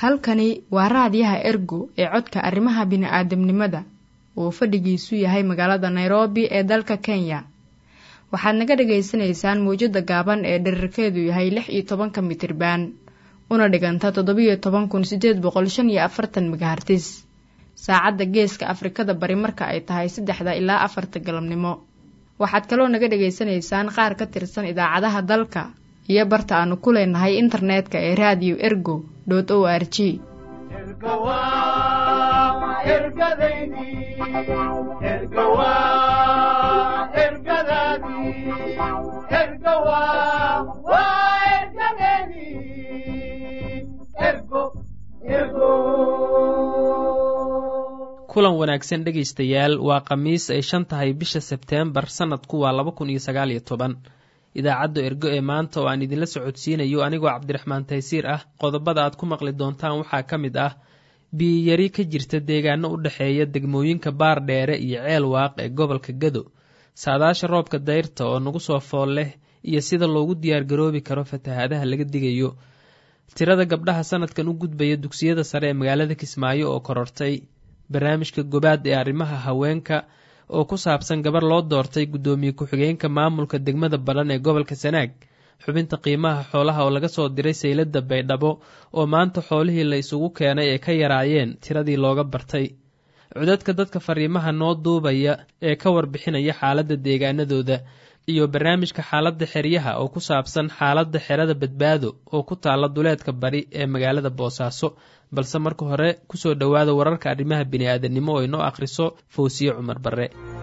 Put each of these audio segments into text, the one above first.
halkani waa raadiyaha ergo ee codka arrimaha bini'aadamnimada uu fadhigiisu yahay magaalada nairobi ee dalka kenya waxaad naga dhagaysanaysaan mawjadda gaaban ee dherarkeedu yahay lix iyo tobanka mitriban una dhiganta toddobiyo toban kun sideed boqol shan iyo afartan megahartis saacadda geeska afrikada bari marka ay tahay saddexda ilaa afarta galabnimo waxaad kaloo naga dhagaysanaysaan qaar ka tirsan idaacadaha dalka iyo barta aanu ku leenahay internetka ee radio ergo o r g kulan wanaagsan dhegaystayaal waa khamiis ay shan tahay bisha sebteembar sannadku waa laba kun iyo sagaal iyo toban idaacadda ergo ee maanta oo aan idinla socodsiinayo anigoo cabdiraxmaan taysiir ah qodobada aad ku maqli doontaan waxaa ka mid ah biyiyari ka jirta deegaano u dhexeeya degmooyinka baar dheere iyo ceel waaq ee gobolka gado saadaasha roobka dayrta oo nagu soo fool leh iyo sida loogu diyaargaroobi karo fatahaadaha laga digayo tirada gabdhaha sanadkan u gudbaya dugsiyada sare ee magaalada kismaayo oo korortay barnaamijka gobaad ee arrimaha haweenka oo ku saabsan gabar loo doortay guddoomiye ku-xigeenka maamulka degmada balan ee gobolka sanaag xubinta qiimaha xoolaha oo laga soo diray sayladda baydhabo oo maanta xoolihii la isugu keenay ay ka yaraayeen tiradii looga bartay codadka dadka fariimaha noo duubaya ee ka warbixinaya xaaladda deegaanadooda iyo barnaamijka xaaladda xeryaha oo ku saabsan xaaladda xerada badbaado oo ku taalla duleedka bari ee magaalada boosaaso balse marka hore kusoo dhowaada wararka arrimaha bini'aadanimo oo inoo akhriso fawsiye cumar barre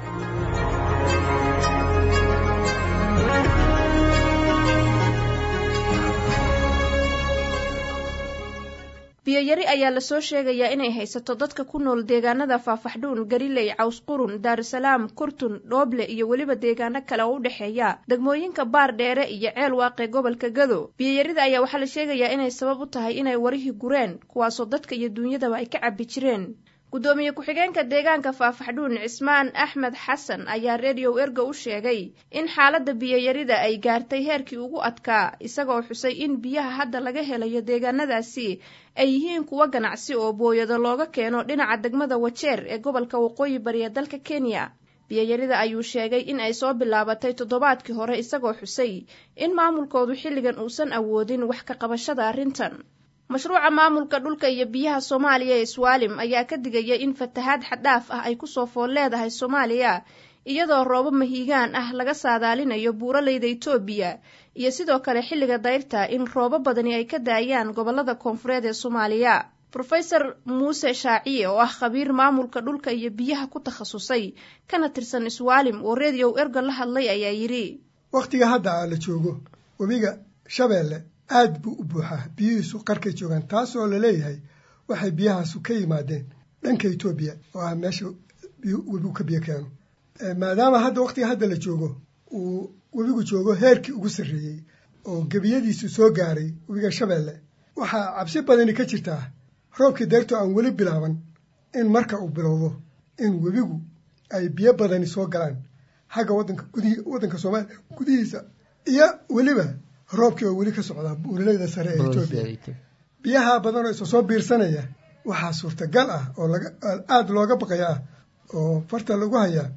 biyoyari ayaa lasoo sheegayaa inay haysato dadka ku nool deegaanada faafaxdhuun gariley cawsqurun daarusalaam kurtun dhooble iyo weliba deegaano kale oo u dhexeeya degmooyinka baar dheere iyo ceel waaqee gobolka gado biyoyarida ayaa waxaa la sheegayaa inay sabab u tahay inay warihii gureen kuwaasoo dadka iyo duunyadaba ay ka cabbi jireen guddoomiye ku-xigeenka deegaanka faafaxdhuun cismaan axmed xasan ayaa rediyow ergo u sheegay in xaaladda biyoyarida ay gaartay heerkii ugu adkaa isagoo xusay in biyaha hadda laga helayo deegaanadaasi ay yihiin kuwo ganacsi oo booyado looga keeno dhinaca degmada wajeer ee gobolka waqooyi bari ee dalka kenya biyoyarida ayuu sheegay in ay soo bilaabatay toddobaadkii hore isagoo xusay in maamulkoodu xilligan uusan awoodin wax ka qabashada arrintan mashruuca maamulka dhulka iyo biyaha soomaaliya ee swaalim ayaa ka digaya in fatahaad xaddhaaf ah ay kusoo fool leedahay soomaaliya iyadoo roobo mahiigaan ah laga saadaalinayo buuraleyda itoobiya iyo sidoo kale xilliga dayrta in roobo badani ay ka daayaan gobolada koonfureed ee soomaaliya rofeor muuse shaaciye oo ah khabiir maamulka dhulka iyo biyaha ku takhasusay kana tirsan swaalim oo rediyow ergo la hadlay ayaa yidhi wakhtiga hadda la joogo webiga shabeelle aad buu u buuxaa biyihiisu qarkay joogaan taasoo laleeyahay waxay biyahaasu ka yimaadeen dhanka etoobiya oo ah meesha webigu ka biyo keeno maadaama hadda wakhtiga hadda la joogo uu webigu joogo heerkii ugu sarreeyey oo gebiyadiisu soo gaaray webiga shabeelle waxaa cabsi badani ka jirtaa roobkii deyrto aan weli bilaaban in marka uu bilowdo in webigu ay biyo badani soo galaan xagga wadanka gudihii waddanka soomaaliya gudihiisa iyo weliba roobkii oo weli ka socdaa buuraleyda sare ee etoobiya biyaha badan oo isa soo biirsanaya waxaa suurtagal ah oo laga aada looga baqaya ah oo farta lagu hayaa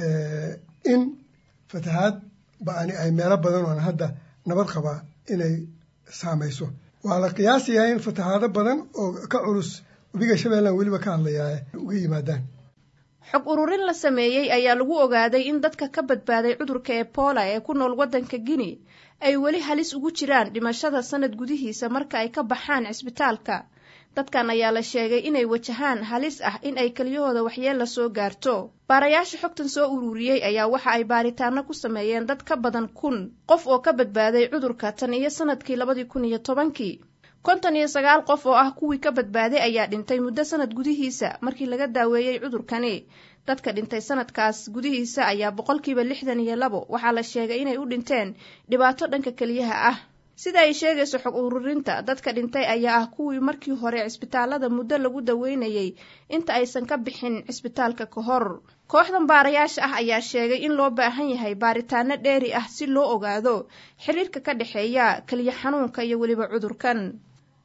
in fatahaad ba-ani ay meelo badan oon hadda nabad qabaa inay saamayso waa la qiyaasayaa in fatahaado badan oo ka culus webiga shabeellan weliba ka hadlayaa uga yimaadaan xog ururin la sameeyey ayaa lagu ogaaday in dadka ka badbaaday cudurka ebola ee ku nool waddanka guinea ay weli halis ugu jiraan dhimashada sanad gudihiisa marka ay ka baxaan cisbitaalka dadkan ayaa la sheegay inay wajahaan halis ah in ay keliyahooda waxyeella soo gaarto baarayaasha xogtan soo ururiyey ayaa waxa ay baaritaano ku sameeyeen dad ka badan kun qof oo ka badbaaday cudurka tan iyo sanadkii labadii kun iyo tobankii konton iyo sagaal qof oo ah kuwii ka badbaaday ayaa dhintay muddo sanad gudihiisa markii laga daaweeyey cudurkani dadka dhintay sanadkaas gudihiisa ayaa boqolkiiba lixdan iyo labo waxaa la sheegay inay u dhinteen dhibaato dhanka keliyaha ah sida ay sheegayso xog ururinta dadka dhintay ayaa ah kuwii markii hore cisbitaalada muddo lagu daweynayey inta aysan ka bixin cisbitaalka ka hor kooxdan baarayaasha ah ayaa sheegay in loo baahan yahay baaritaano dheeri ah si loo ogaado xiriirka ka dhexeeya keliya xanuunka iyo weliba cudurkan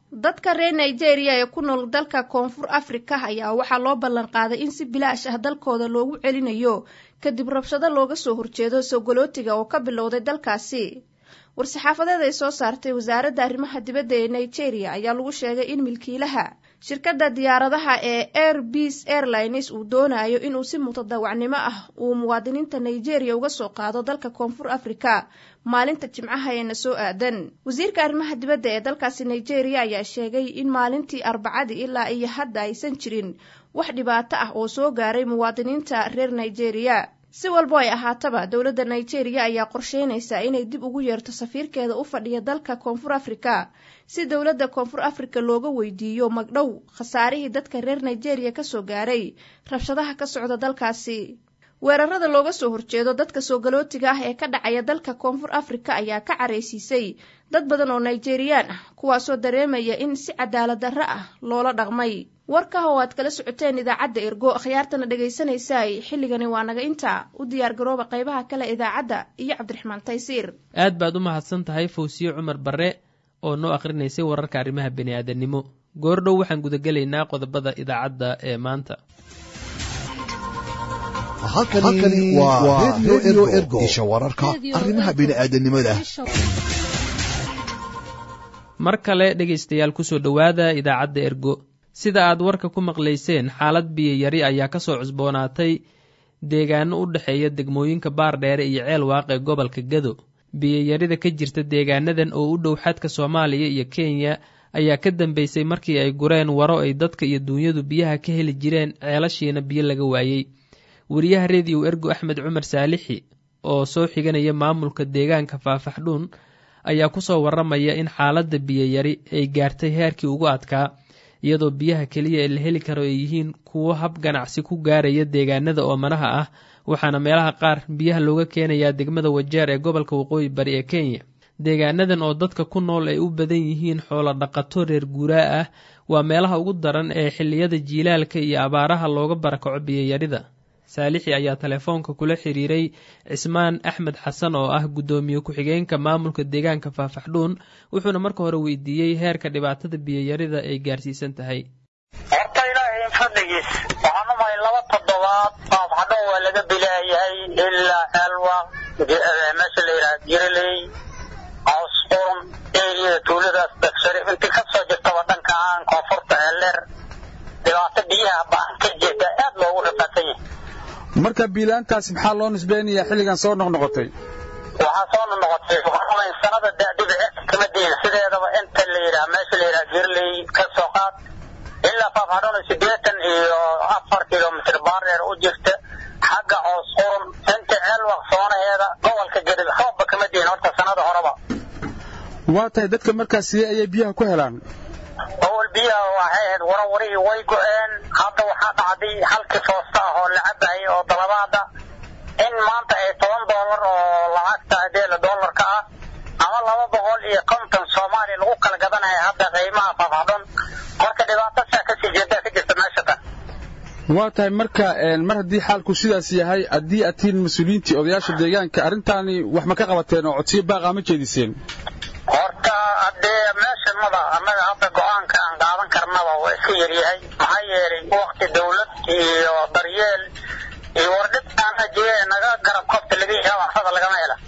dadka reer nigeria ee ku nool dalka koonfur afrika ayaa waxaa loo ballan qaaday in si bilaash ah dalkooda loogu celinayo kadib rabshado looga soo horjeedo sogolootiga oo ka bilowday dalkaasi war-saxaafadeed ay soo saartay wasaaradda arrimaha dibadda ee nigeria ayaa lagu sheegay in milkiilaha shirkadda diyaaradaha ee air beas airlines uu doonayo inuu si mutadawacnimo ah uu muwaadiniinta nigeria uga soo qaado dalka koonfur afrika maalinta jimcaha eena soo aadan wasiirka arrimaha dibadda ee dalkaasi nigeria ayaa sheegay in maalintii arbacadii ilaa iyo hadda aysan jirin wax dhibaato ah oo soo gaaray muwaadiniinta reer nigeria si walbo ay ahaataba dowladda nigeria ayaa qorsheynaysa inay dib ugu yeerto safiirkeeda u fadhiya dalka koonfur afrika si dowladda koonfur afrika looga weydiiyo magdhow khasaarihii dadka reer nigeria kasoo gaaray rabshadaha ka socda dalkaasi weerarada looga soo horjeedo dadka soogalootiga ah ee ka dhacaya dalka koonfur afrika ayaa ka caraysiisay dad badan oo nigeriyaan ah kuwaasoo dareemaya in si cadaalad darro ah loola dhaqmay warkaha oo aad kala socoteen idaacadda ergo akhyaartana dhegaysanaysaay xilligani waa naga intaa u diyaar garooba qaybaha kale idaacadda iyo cabdiraxmaan taysiir aad baad u mahadsan tahay fawsiye cumar barre oo noo akhrinaysay wararka arrimaha bini'aadanimo goordhow waxaan gudagelaynaa qodobada idaacadda ee maanta halkani waa redio ergo isha wararka arrimaha bini'aadanimada mar kale dhegaystayaal kusoo dhowaada idaacadda ergo sida aad warka ku maqlayseen xaalad biyo yari ayaa ka soo cusboonaatay deegaano u dhexeeya degmooyinka baardheere iyo ceel waaq ee gobolka gado biyoyarida ka jirta deegaanadan oo u dhow xadka soomaaliya iyo kenya ayaa ka dambeysay markii ay gureen waro ay dadka iyo duunyadu biyaha ka heli jireen ceelashiina biyo laga waayey wariyaha rediyo ergo axmed cumar saalixi oo soo xiganaya maamulka deegaanka faafaxdhuun ayaa kusoo waramaya in xaaladda biyoyari ay gaartay heerkii ugu adkaa iyadoo biyaha keliya ee la heli karo ay yihiin kuwo hab ganacsi ku gaaraya deegaanada oomanaha ah waxaana meelaha qaar biyaha looga keenayaa degmada wajeer ee gobolka waqooyi bari ee kenya deegaanadan oo dadka ku nool ay u badan yihiin xoolo dhaqato reer guuraa ah waa meelaha ugu daran ee xilliyada jiilaalka iyo abaaraha looga barakaco biyoyarida saalixi ayaa telefoonka kula xiriiray cismaan axmed xasan oo ah guddoomiye ku-xigeenka maamulka deegaanka faafaxdhuun wuxuuna marka hore weydiiyey heerka dhibaatada biyoyarida ay gaarsiisan tahay horta ilaahay fadligiis waxaan umahay laba toddobaad faafaxdhuun waa laga bilaayahay ilaa ceelwa meesha la yidhaha jiraley cawsqurun eriyada tuuladaas dagsharif intii kasoo jirtaba dhanka aan koonfurta eelleer dhibaato biyaha baan ka jirta aad loogu rafaadsan yahay marka biilaantaasi maxaa loo nisbeynayaa xilligan soo noqnoqotay waxaa soo noqnoqotay waxaan sanada dhibicirka kama diin sideedaba inta la yidhaha meesha la yidhaha jirley ka soo qaad ilaa faafadhona siddeetan iyo afar kilomitr baareer u jirta xagga coos qurun inta ceelwaq soonaheeda gobolka gedib roobba kama diin horta sanada horeba waa tahay dadka markaas sidee ayay biyaha ku helaan awal biyaha waxay ahayd warawarihii way go-een hadda waxaa dhacday halkii foosta ah oo la cabayay oo dalabaada in maanta ay toban doolar oo lacagta adeela doolarka ah ama laba boqol iyo konton soomaaliya lagu kala gadanaya hadda qiimaha faafadhon marka dhibaato saa kasii jeedaa ka jirta meesha tan waa tahay marka mar haddii xaalku sidaas yahay haddii aad tihiin mas-uuliyiintii odayaasha deegaanka arrintaani wax ma ka qabateen oo codsiyo baaqa ma jeediseen horta haddee meesha mada annaga hadda go-aanka aan qaadan karnaba waa iska yaryahay maxaa yeelay wakti dawlad iyo daryeel iyo wardhib aan ajiye naga garab kobta laga yaha waxsada lagama hela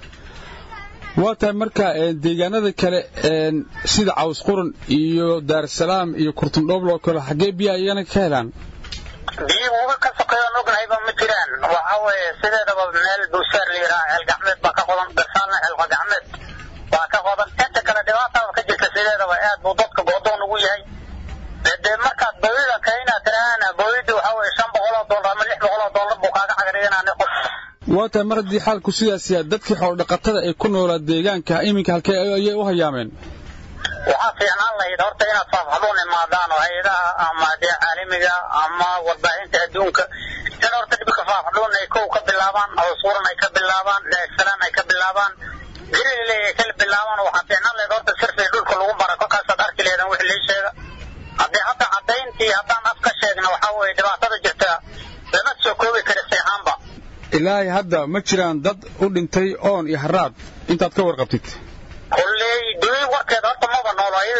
waa tahay marka deegaanada kale sida caws qurun iyo daarusalaam iyo kurtundhoobl oo kale xaggee biyaha iyana ka helaan biyo uga ka sokeeyoon ognahayba ma jiraan waxa weeye sideedaba meel buusaar la yidhaha ceel gacmeed baa ka qodan dasaalna ceelqa gacmeed waa ka qodan inta kale dhibaataaba ka jirta sideedaba aad buu dadka goodoon ugu yahay dee markaad bawida kaynaa tiraahana bawida waxa weye shan boqol oo dollar ama lix boqol oo dollar buu kaaga cagariganaa qof waa tahay mar haddii xaalku sidaas yahay dadkii xoolodhaqatada ee ku noolaa deegaanka iminka halkee ayay u hayaameen waxaa fiicnaan lahayd horta inaad faafxaduun imaadaan oo hay-adaha ama dee caalamiga ama warbaahinta adduunka in horta dhibka faafxaduun ay kow ka bilaabaan awsuuran ay ka bilaabaan daarsalaan ay ka bilaabaan jiriley ay kala bilaabaan waxaa fiicnaan lahayd horta sirfii dhulka lagu bara kolkaasaad arki laheedaan wixii lii sheega haddii hadda caddayntii haddaan af ka sheegna waxaa weeye dhibaatada jirta lama soo koobi kara seexaanba ilaahay hadda ma jiraan dad u dhintay oon iyo haraad intaad ka warqabtid kolley duy warkeeda horta maba noolo ayada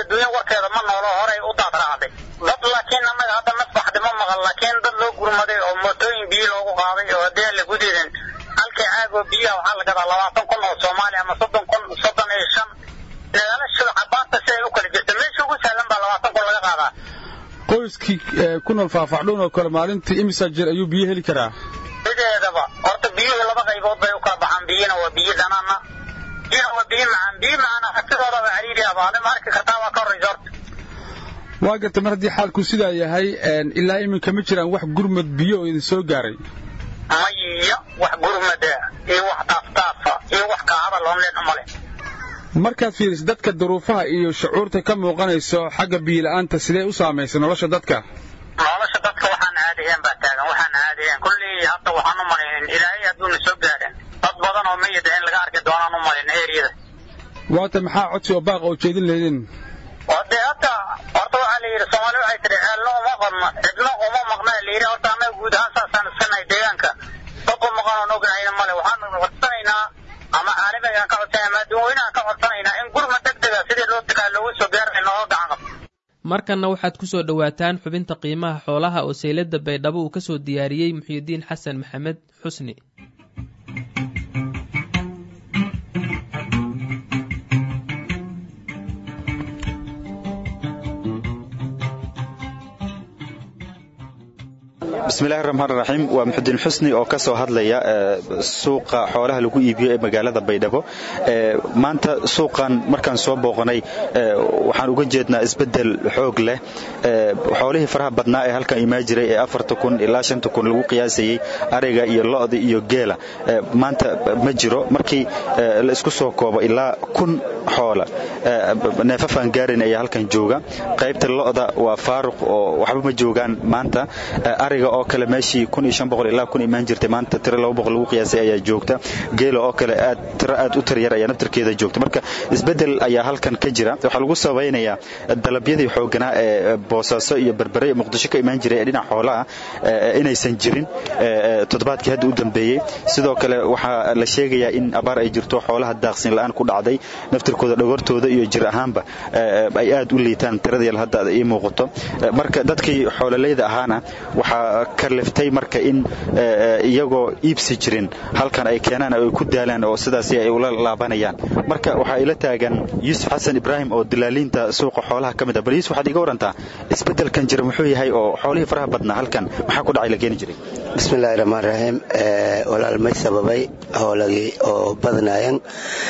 adduunya warkeeda ma noolo horay u daad raacday dad laakiin annaga hadda nasbaxdi ma maqan laakiin dad loo gurmaday oo mootooyin biyo loogu qaaday oo haddii aan lagu diidin halkii caagoo biyaha waxaa la gadaa labaatan kun oo soomaaliya ama soddon kun soddon iyo shan magaalashada cabaanta si ay u kala jirta meesha ugu sahlan baa labaatan kun laga qaadaa qoyskii ku nool faahfaxdhuun oo kale maalintii imisa jeer ayuu biyo heli karaa sideedaba horta biyuhu laba qaybood bay u kala baxaan biyina waa biyo dhanaana biyina waa biyo macaan biyo macaan sidoodaba cariiri abaade ma arki kartaa waa ka horreysa horta waa garta mar haddii xaalku sidaa yahay ilaa iminka ma jiraan wax gurmad biyo oo idin soo gaaray maya wax gurmada iyo wax taaftaafa iyo wax kaahada loomleen umale markaad fiiriso dadka duruufaha iyo shucuurta ka muuqanayso xagga biyola'aanta sidee u saamaysay nolosha dadka nolosha dadka waxaan caadiyeen baa taagan waxaan caadiyeen kullii hadda waxaan u malaynin ilaahay hadduuna soo gaadhin dad badan oo mayida in laga arki doonaan u malin eriyada waata maxaa codsi oo baaqa oo jeedin laydin de hadda horta waxaa la yidhi soomaali waxay tidhi ceelno uma qodno cidno uma maqna la yidhi horta annaga guud ahaan saasaan iskanahay deegaanka dad u maqan oon ognahayna male waxaan codsanaynaa ama caalamigaan ka codsanaya ama adduunweynahan ka codsanaynaa in gurma deg dega sidii loo degaa loogu soo gaaray nooga gacan qabto markanna waxaad ku soo dhowaataan xubinta qiimaha xoolaha oo saylada baydhabo uu ka soo diyaariyey muxyidiin xasan maxamed xusni bismillahi raxmaan raxiim waa muxudiin xusni oo ka soo hadlaya suuqa xoolaha lagu iibiyo ee magaalada baydhabo maanta suuqan markaan soo booqanay waxaan uga jeednaa isbedel xoog leh xoolihii faraha badnaa ee halkan imaa jiray ee afarta kun ilaa shanta kun lagu qiyaasayey ariga iyo lo'da iyo geela maanta ma jiro markii la isku soo koobo ilaa kun xoola neefafaan gaarin ayaa halkan jooga qaybta lo'da waa faaruq oo waxba ma joogaan maanta ariga oo kale meeshii ilaa kun imaan jirtay maanta tiro lagu qiyaasay ayaa joogta geela oo kale aad tiro aad u tiryar ayaa naftarkeeda joogta marka isbedel ayaa halkan ka jira waxaa lagu sabaynayaa dalabyadii xooganaa ee boosaaso iyo berbere muqdisho ka imaan jiray ee dhinac xoolaha inaysan jirin toddobaadkii hadda u dambeeyey sidoo kale waxaa la sheegayaa in abaar ay jirto xoolaha daaqsin la'aan ku dhacday naftirkooda dhogortooda iyo jir ahaanba ay aad u liitaan tiradii hadda ii muuqato marka dadkii xoololeyda ahaana waxaa kaliftay marka in iyagoo iibsi jirin halkan ay keenaan ay ku daalaan oo sidaas ay ula laabanayaan marka waxaa ila taagan yuusuf xasan ibraahim oo dilaaliinta suuqa xoolaha ka mid ah bal yuusuf waxaad iga warantaa isbeddelkan jira muxuu yahay oo xoolihii faraha badnaa halkan maxaa ku dhacay la keeni jiray bismillahi raxmaan raxiim walaal may sababay howlagii oo badnayan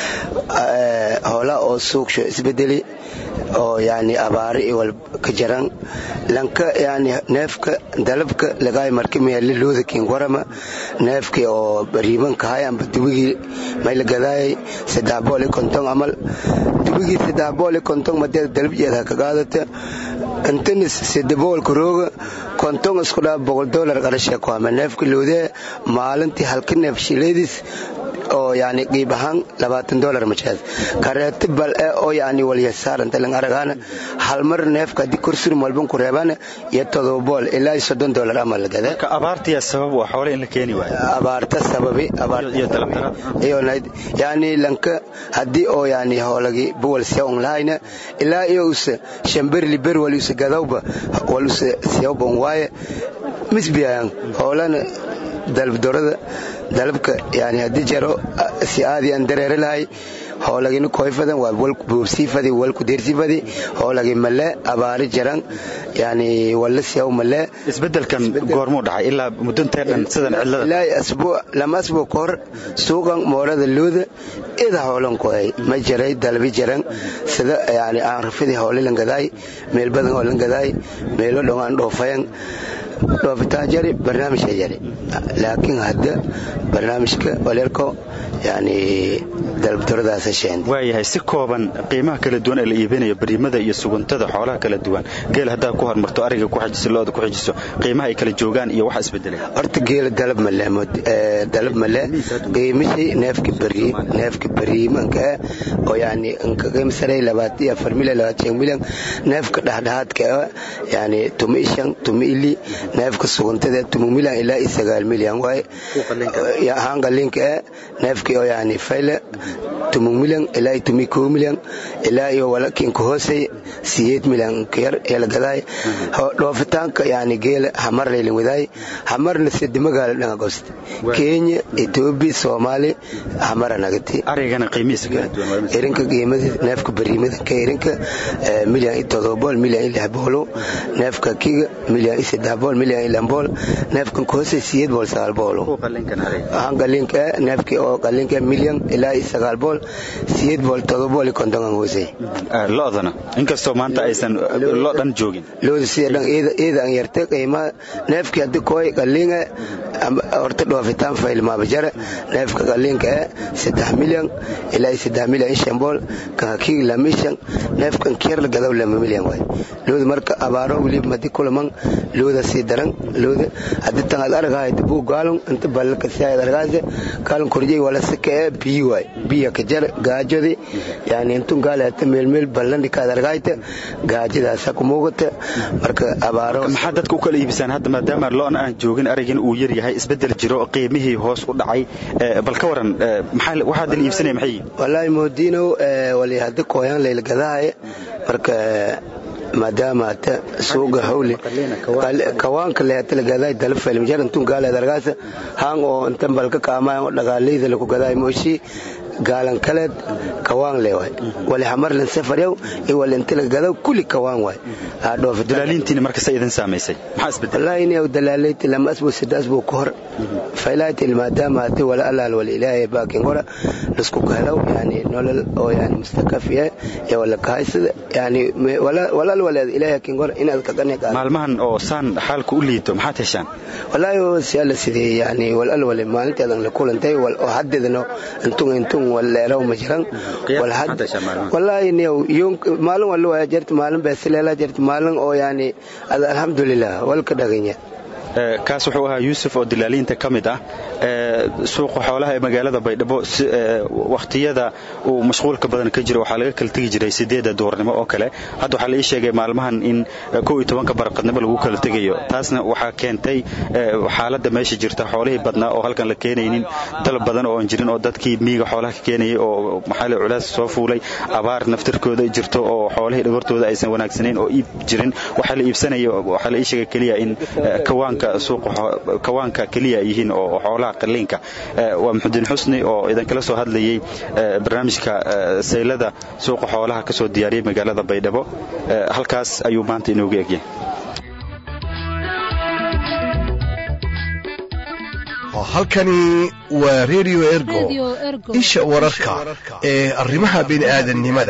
howla oo suuqsho isbedeli oo yani abaari iwal ka jaran lanka yani neefka dalabka lagaay marka meeli looda kin warama neefki oo bariibanka hay amba dubigii may la gadaayay saddex bool iyo konton amal dubigii saddex bool iyo konton madeed dalabjeeda ka qaadata intanis sidaboolka rooga konton isku dhaa boqol dolar qarashee ku hama neefka loodee maalintii halka neef shileedis oo yani qiib ahaan labaatan dolar majaad kareeti bal e oo yani walyasaaranta lang aragaana hal mar neefka haddii korsurum walban ku reebana iyo todoba bool ilaa iyo soddon dolar ama la gadaa marka abaartiya sabab waa xoole in la keeni waayo abaarta sababi iyo yani lanka haddii oo yani hoolagi buwal siya un lahayna ilaa iyo usa shamberli ber wal usa gadawba wal usa siyawba un waaye misbiyan hoolana dalabdorada dalabka yani haddii jaro si aadi aan dareere lahay hoolagina koyfadan waa buursiifadi walku deersifadi hoolagi male abaari jaran yani walla siyaw male isbedelkan goormuu dhacay ilaa muddantee dhan sidan cidlada ilaa asbuuc lama asbuuc ka hor suuqan moorada looda ida hoolan koy ma jaray dalabi jaran sida yani aan rafidi hoole lan gadaay meel badan oo lan gadaay meelo dhon aan dhoofayan dhoofitaan jari barnaamijka jari laakiin hadda barnaamijka waleerko yani dalabdoradaasa sheen waayahay si kooban qiimaha kala duwan ee la iibinayo bariimada iyo suguntada xoolaha kala duwan geel haddaa ku hormarto ariga ku xajiso looda ku xajiso qiimaha ay kala joogaan iyo waxa isbedelay horta geela dalab male dalab male qiimishii neefka bari neefka bariimanka ah oo yani qiimsaray labaatan iyo afar milyan labaatan shan milyan neefka dhexdhexaadka ah yani tuma ishan tuma ili neefka suguntada tumu milyan ilaa iyo sagaal milyan waaye ahaan qaliinka e neefkii oo yani fayle tumu milyan ilaa iyo tumi koo milyan ilaa iyo walakinka hoosey siyeed milyan kayar yala gadaay dhoofitaanka yani geela hamar laylin wadaay hamarna sedi magaala dhanga gost kenya etoobiya soomaali hamara nagati arigana qiimihiisa kala duwan irinka qiimada neefka bariimadanka irinka milyan iyo todobool milyan iyo lix boolo neefka kiga milyan iyo saddex bool milyan iyo lix bool neefkan koose siyeed bool sagaal boolo ahaan qaliinka neefkii oo qaliinka milyan ilaa iyo sagaal bool siyeed bool todobool iyo kontongan hoosey lodana inkastoo maanta aysan lo dhan joogin looda sida dhan iyada an yartay qiimaha neefkii haddi kooy qaliinga horta dhoofitaan faylmaaba jara neefka qaliinka e saddex milyan ilaa iyo saddex milyan iyo shan bool kan hakiig lamishan neefkan kiyarla gadaw lama milyan waay looda marka abaaro weliba madi kulaman looda sii daran looda haddi tan ad argahayd buu gaalon inta balka siyaad argaase gaalon korjay wala sika e biyi waay biya ka jar gaajodi yani intun gaale hata meelmeel ballandhi kaad argahayta gaajadaasa ku muuqata marka abaaro maxaa dadka u kala iibisaan hadda maadaama loon aan joogin arigin uu yar yahay isbedel jiro qiimihii hoos u dhacay bal ka waran waxaad la iibsanaya maxay wallaahi moodiinow wali haddi kooyaan layla gadahaye marka maadaama hata suuga hawle kawaanka lehata la gadaay dalafayl majar intun gaaleed argaasa haang oo intan balka kaamayan oo dhagaaleyda laku gadaay mooshii gaalan kaleed kawaan le waay wali hamarlan safaryaw iyo wali inta laga gadaw kulli kawaan waay dalaaliintiina markasa idin saamaysay maxaa isbedel wallaahi inay dalaalayti lama asbu sida asbu ka hor faylaatil maadaama hadi wala alaal wala ilaahay baakin hora lasku kahelaw yani nolol oo yani mustakafiya iyo wala kahaysada yani walaal waleed ilaahay kin hora inaad ka qani maalmahan oo saan xaalka u liito maxaad heshaan wallaahi si alla sidee yani walal wale maalinteedan la kulantay wal oo haddeedano intun intun waleeraw ma jiran wallaahi maalin wala waa jirta maalin beesileela jirta maalin oo yani alxamdulilah walka dhaganya kaas wuxuu ahaa yuusuf oo dilaaliinta ka mid ah suuqa xoolaha ee magaalada baydhabo wakhtiyada uu mashquulka badan ka jiro waxaa laga kala tegi jiray sideedda duurnimo oo kale hadda waxaa la ii sheegay maalmahan in kow iyo tobanka barqadnimo lagu kala tegayo taasna waxaa keentay xaaladda meesha jirta xoolihii badnaa oo halkan la keenaynin dalab badan oo aan jirin oo dadkii miiga xoolaha ka keenayay oo maxaali culaas soo fuulay abaar naftirkooda jirto oo xoolihii dhagortooda aysan wanaagsanayn oo iib jirin waxaa la iibsanaya waxaa la ii sheegay keliya in kawaanka kawaanka keliya yihiin oo xoolaha qaliinka waa maxudiin xusni oo idinkala soo hadlayay barnaamijka saylada suuqa xoolaha ka soo diyaariyey magaalada baydhabo halkaas ayuu maanta inoogu egyahay halkani waa redio ergo isha wararka ee arrimaha bini'aadannimada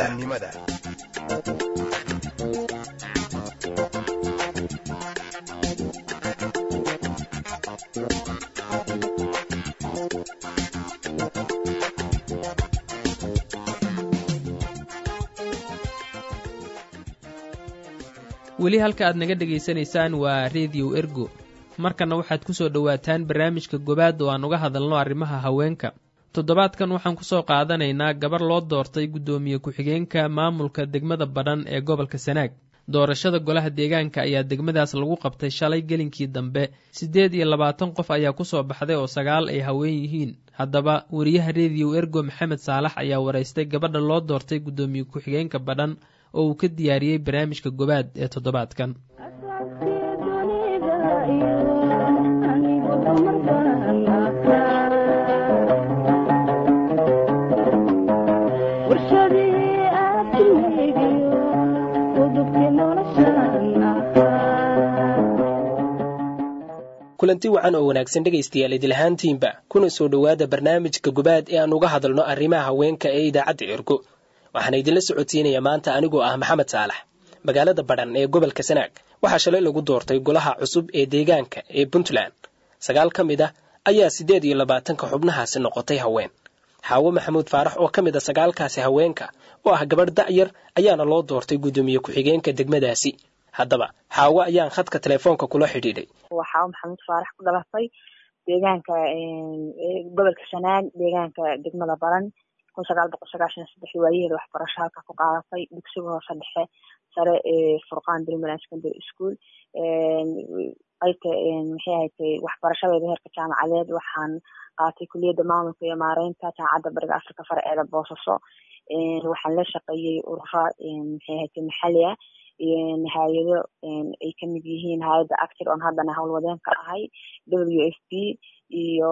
weli halka aad naga dhegaysanaysaan waa rediyo ergo markanna waxaad ku soo dhowaataan barnaamijka gobaad oo aan uga hadalno arrimaha haweenka toddobaadkan waxaan ku soo qaadanaynaa gabar loo doortay guddoomiye ku-xigeenka maamulka degmada badhan ee gobolka sanaag doorashada golaha deegaanka ayaa degmadaas lagu qabtay shalay gelinkii dambe siddeed iyo labaatan qof ayaa ku soo baxday oo sagaal ay haween yihiin haddaba wariyaha rediyo ergo maxamed saalax ayaa waraystay gabadha loo doortay guddoomiye ku-xigeenka badhan oo uu ka diyaariyey barnaamijka gobaad ee toddobaadkan kulanti wacan oo wanaagsan dhegaystayaal idilahaantiinba kuna soo dhowaada barnaamijka gobaad ee aan uga hadalno arrimaha haweenka ee idaacadda ergo waxaana idinla socodsiinaya maanta anigoo ah maxamed saalax magaalada badhan ee gobolka sanaag waxaa shalay lagu doortay golaha cusub ee deegaanka ee puntland sagaal ka mid ah ayaa siddeed iyo labaatanka xubnahaasi noqotay haween xaawo maxamuud faarax oo ka mid a sagaalkaasi haweenka oo ah gabadh da'yar ayaana loo doortay guddoomiye ku-xigeenka degmadaasi haddaba xaawo ayaan khadka telefoonka kula xidhiidhay waa xaawo maxamuud faarax ku dhalatay deegaanka gobolka sanaag deegaanka degmada baran kun sagaal boqol sagaashan iyo saddex waayaheeda waxbarasho halka ku qaadatay dugsiga hoose dhexe sare ee furqaan primary secondary school qaybta maxay ahayd waxbarashadeeda heerka jaamacadeed waxaan qaatay kuliyadda maamulka iyo maareynta jaamacadda bariga afrika farceeda boosaaso waxaan la shaqeeyey urura maxay ahayd maxali ah hay-ado ay kamid yihiin hay-adda actir on haddana howlwadeen ka ahay w f p iyo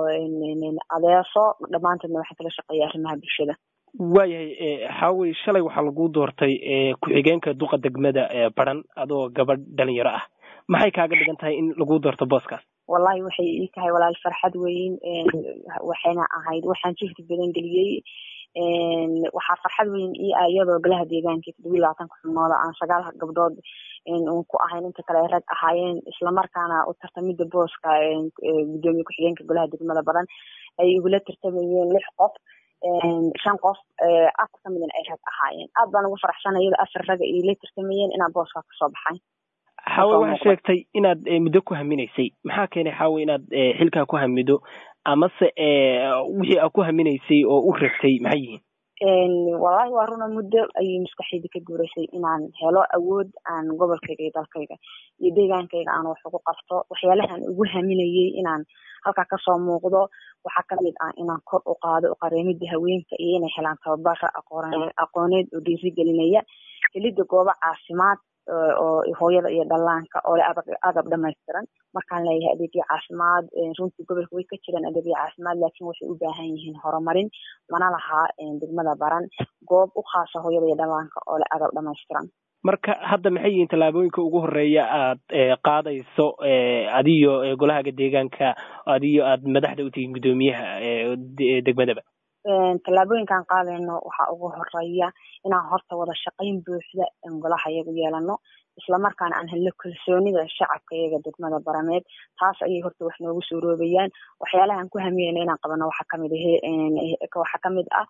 adeeso dhammaantoodna waxaan kala shaqeeyay arrimaha bulshada waayahay xaawey shalay waxaa lagu doortay ku-xigeenka duqa degmada baran adoo gabadh dhalinyaro ah maxay kaaga dhigan tahay in lagu doorto booskaas wallahi waxay ii tahay walaal farxad weyn waxayna ahayd waxaan jihdi badan geliyey waxaa farxad weyn ii ah iyadoo golaha deegaanka toddobiyi labaatanka xubnooda aan sagaal gabdhood uun ku ahayn inta kale ay rag ahaayeen islamarkaana u tartamida booska gudoomiye ku-xigeenka golaha degmada badan ay igula tartamayeen lix qof shan qof afar ka midna ay rag ahaayeen aad baan ugu faraxsana iyadoo afar raga iila tartamayeen inaan booska kasoo baxay xaawe waxaa sheegtay inaad muddo ku haminaysay maxaa keenay xaawe inaad xilkaa ku hamido amase wixii aad ku haminaysay oo u rabtay maxay yihiin wallahi waa runa muddo ayay maskaxdayda ka guuraysay inaan helo awood aan gobolkayga iyo dalkayga iyo deegaankayga aan wax ugu qabto waxyaalahan ugu haminayay inaan halkaa kasoo muuqdo waxaa kamid ah inaan kor u qaado uqareemida haweenka iyo inay helaan tababara aqooneed oo dhiirigelinaya helida goobo caafimaad oo hooyada iyo dhallaanka oo leh agab dhamaystiran markaan leeyahay adeegyo caafimaad runtii gobolka way ka jiraan adeegyo caafimaad laakiin waxay u baahan yihiin horumarin mana lahaa degmada baran goob u khaasa hooyada iyo dhallaanka oo leh agab dhamaystiran marka hadda maxay yihiin tallaabooyinka ugu horeeya aad qaadayso adiyo golahaga deegaanka adiyo aad madaxda u tihiin guddoomiyaha degmadaba tallaabooyinkaan qaadayno waxaa ugu horeeya inaan horta wada shaqayn buuxda golaha iyagu yeelano islamarkaana aan helno kalsoonida shacabka iyaga degmada barameed taas ayay horta wax noogu soo roobayaan waxyaalahaan ku hamiyeyna inaan qabano waxaa kamid waxaa kamid ah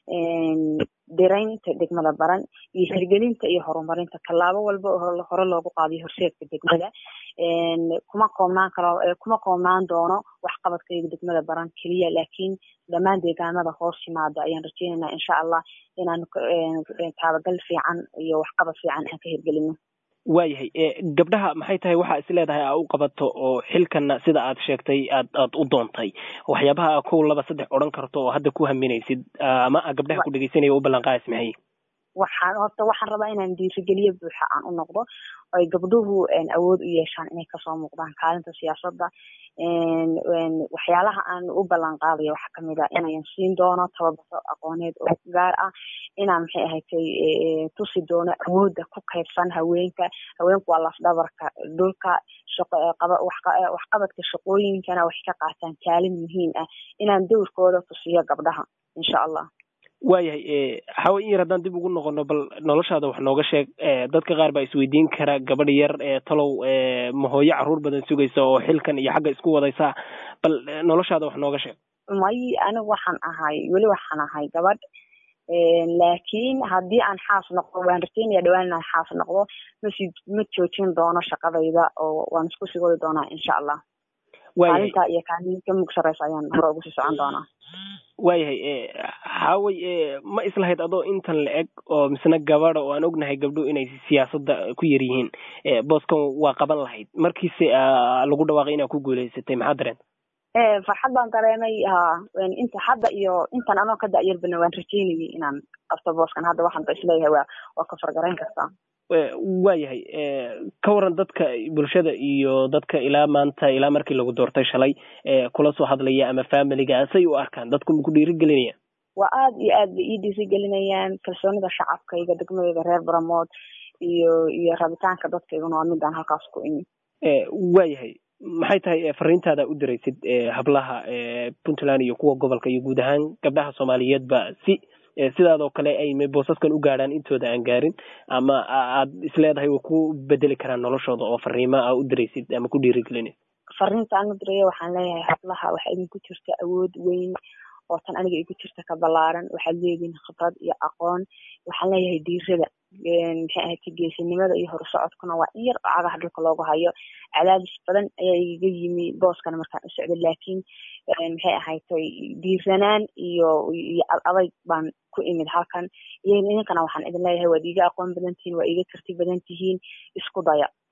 diraynta degmada baran iyo hirgelinta iyo horumarinta tallaabo walba oo hore loogu qaadiyo horseedka degmada kuma koobnaan karo kuma koobnaan doono waxqabadkayga degmada baran keliya laakiin dhammaan deegaanada hoos yimaada ayaan rajeynaynaa insha allah inaan taabagal fiican iyo waxqabad fiican aan ka hirgelino waayahay gabdhaha maxay tahay waxaa is leedahay aa u qabato oo xilkana sida aad sheegtay aad aad u doontay waxyaabaha kow laba saddex odhan karto oo hadda ku haminaysid ama gabdhaha ku dhegeysanaya u ballanqaadis maxay waxaan horta waxaan rabaa inaan dhiirigeliyo buuxa aan u noqdo ay gabdhuhu awood u yeeshaan inay kasoo muuqdaan kaalinta siyaasadda waxyaalaha aan u ballan qaadayo waxaa kamid ah inayan siin doono tababaro aqooneed oo gaar ah inaan maxay ahatay tusi doono awoodda ku kaydsan haweenka haweenku waa lafdhabarka dhulka waxqabadka shaqooyinkana waxay ka qaataan kaalin muhiim ah inaan dowrkooda tusiyo gabdhaha insha allah waayahay xawe in yar haddaan dib ugu noqono bal noloshaada wax nooga sheeg dadka qaar baa isweydiin kara gabadh yar talow ma hooyo caruur badan sugaysa oo xilkan iyo xagga isku wadaysa bal noloshaada wax nooga sheeg may anigu waxaan ahay weli waxaan ahay gabadh laakiin haddii aan xaas noqdo waan rajeynaya dhawaan inaan xaas noqdo masi ma joojin doono shaqadayda oo waan isku sii wadi doonaa insha allah maalinta iyo kaalin ka mug sareysa ayaan hore ugu sii socon doonaa waayahay xaawey ma islahayd adoo intan la eg oo misna gabada oo aan ognahay gabdho inay siyaasadda ku yar yihiin booskan waa qaban lahayd markiise lagu dhawaaqay inaad ku guuleysatay maxaa dareen farxad baan dareemay ha inta hadda iyo intan anoo ka da'yarbana waan rajeynayay inaan qabto booskan hadda waxaan ba isleeyahay waa waa ka fargarayn kartaa waayahay ka waran dadka bulshada iyo dadka ilaa maanta ilaa markii lagu doortay shalay kula soo hadlaya ama familiga say u arkaan dadku ma ku dhiirigelinayaan waa aad iyo aad bay ii dhiirigelinayaan kalsoonida shacabkayga degmadayda reer baramood iyo iyo rabitaanka dadkayguna waa midaan halkaas ku imi waayahay maxay tahay fariintaada u diraysid hablaha puntland iyo kuwa gobolka iyo guud ahaan gabdhaha soomaaliyeedba si sidaadoo kale ay boosaskan u gaadhaan intooda aan gaarin ama aad isleedahay way ku bedeli karaan noloshooda oo fariimo a u diraysid ama ku dhiirigelinaysid fariinta aan u diraya waxaan leeyahay hablaha waxaa idinku jirta awood weyn oo tan aniga igu jirta ka ballaaran waxaad leedihin khibrad iyo aqoon waxaan leeyahay diirada maxay ahayd geesinimada iyo horusocodkuna waa in yar oo cagaha dhulka loogu hayo cadaadis badan ayaa igaga yimi booskana markaan u socday laakiin maxay ahaydtay diiranaan iyo iyo adayg baan ku imid halkan iyo idinkana waxaan idin leeyahay waad iiga aqoon badan tihiin waa iiga karti badan tihiin isku daya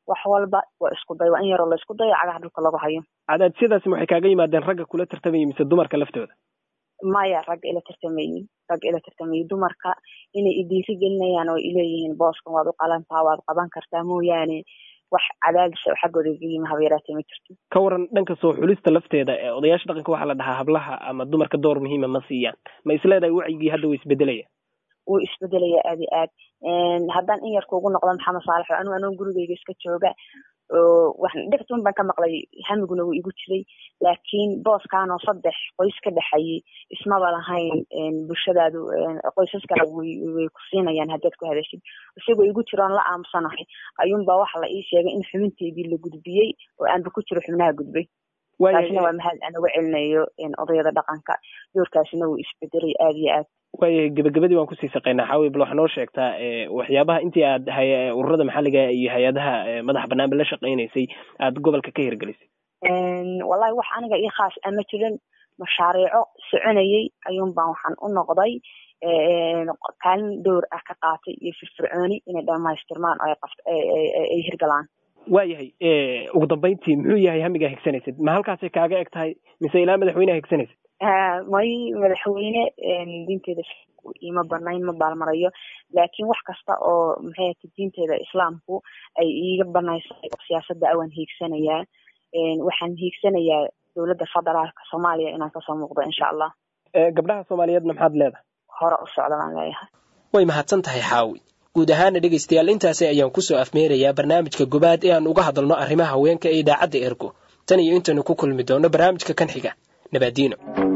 wax walba waa isku day waa in yaroo la isku dayo cagaha dhulka lagu hayo cadaadyadaasi waxay kaaga yimaadeen ragga kula tartamaya mise dumarka laftooda maya ragga ila tartamayey ragga ila tartamayey dumarka inay idiiri gelinayaan oo ileeyihiin booskan waad u qalantaa waad qaban kartaa mooyaane wax cadaadis oo xaggooda iga yimi haba yaraatee ma jirto ka waran dhanka soo xulista lafteeda ee odayaasha dhaqanka waxaa la dhahaa hablaha ama dumarka door muhiima ma siiyaan ma isleedahay wacyigii hadda wuu isbedelaya wuu isbedelaya aad iyo aad haddaan in yarka ugu noqdo maxamed saalax oo anigu anoo gurigeyga iska jooga dhictun baan ka maqlay hamiguna wuu igu jiray laakiin booskanoo saddex qoys ka dhexayay ismaba lahayn bulshadaadu qoysaskana way ku siinayaan haddaad ku hadashid isagoo igu jiroon la aamusanahay ayuunbaa waxa la ii sheegay in xubinteedii la gudbiyey oo aanba ku jiro xubnaha gudbay taasina waa mahad aan uga celinayo odayada dhaqanka doorkaasina wuu isbedelay aada iyo aad waayahay gebagabadii waan kusii saqaynaa xaawi bal waxaa noo sheegtaa waxyaabaha intii aad ururada maxalliga iyo hay-adaha madax banaanba la shaqaynaysay aad gobolka ka hirgelisay wallahi wax aniga io khaas ama jirin mashaariico soconayey ayuun baan waxaan u noqday kaalin dowr ah ka qaatay iyo firfircooni inay dhamaystirmaan oo ay hirgalaan waayahay ugu dambayntii muxuu yahay hamigaa higsanaysid ma halkaasay kaaga eg tahay mise ilaa madaxweyneha higsanaysid may madaxweyne diinteeda ima banayn ma baalmarayo laakiin wax kasta oo maxay ata diinteeda islaamku ay iiga banaysay siyaasadda awaan hiigsanayaa waxaan hiigsanayaa dowladda federaalka soomaaliya inaan kasoo muuqdo insha allah gabdhaha soomaaliyeedna maxaad leedahay hore u socda baan leeyahay way mahadsan tahay xaawi guud ahaana dhegaystayaal intaasi ayaan kusoo afmeerayaa barnaamijka gobaad ee aan uga hadalno arrimaha haweenka ee idaacadda ergo tan iyo intaynu ku kulmi doono barnaamijka kan xiga nabaadiino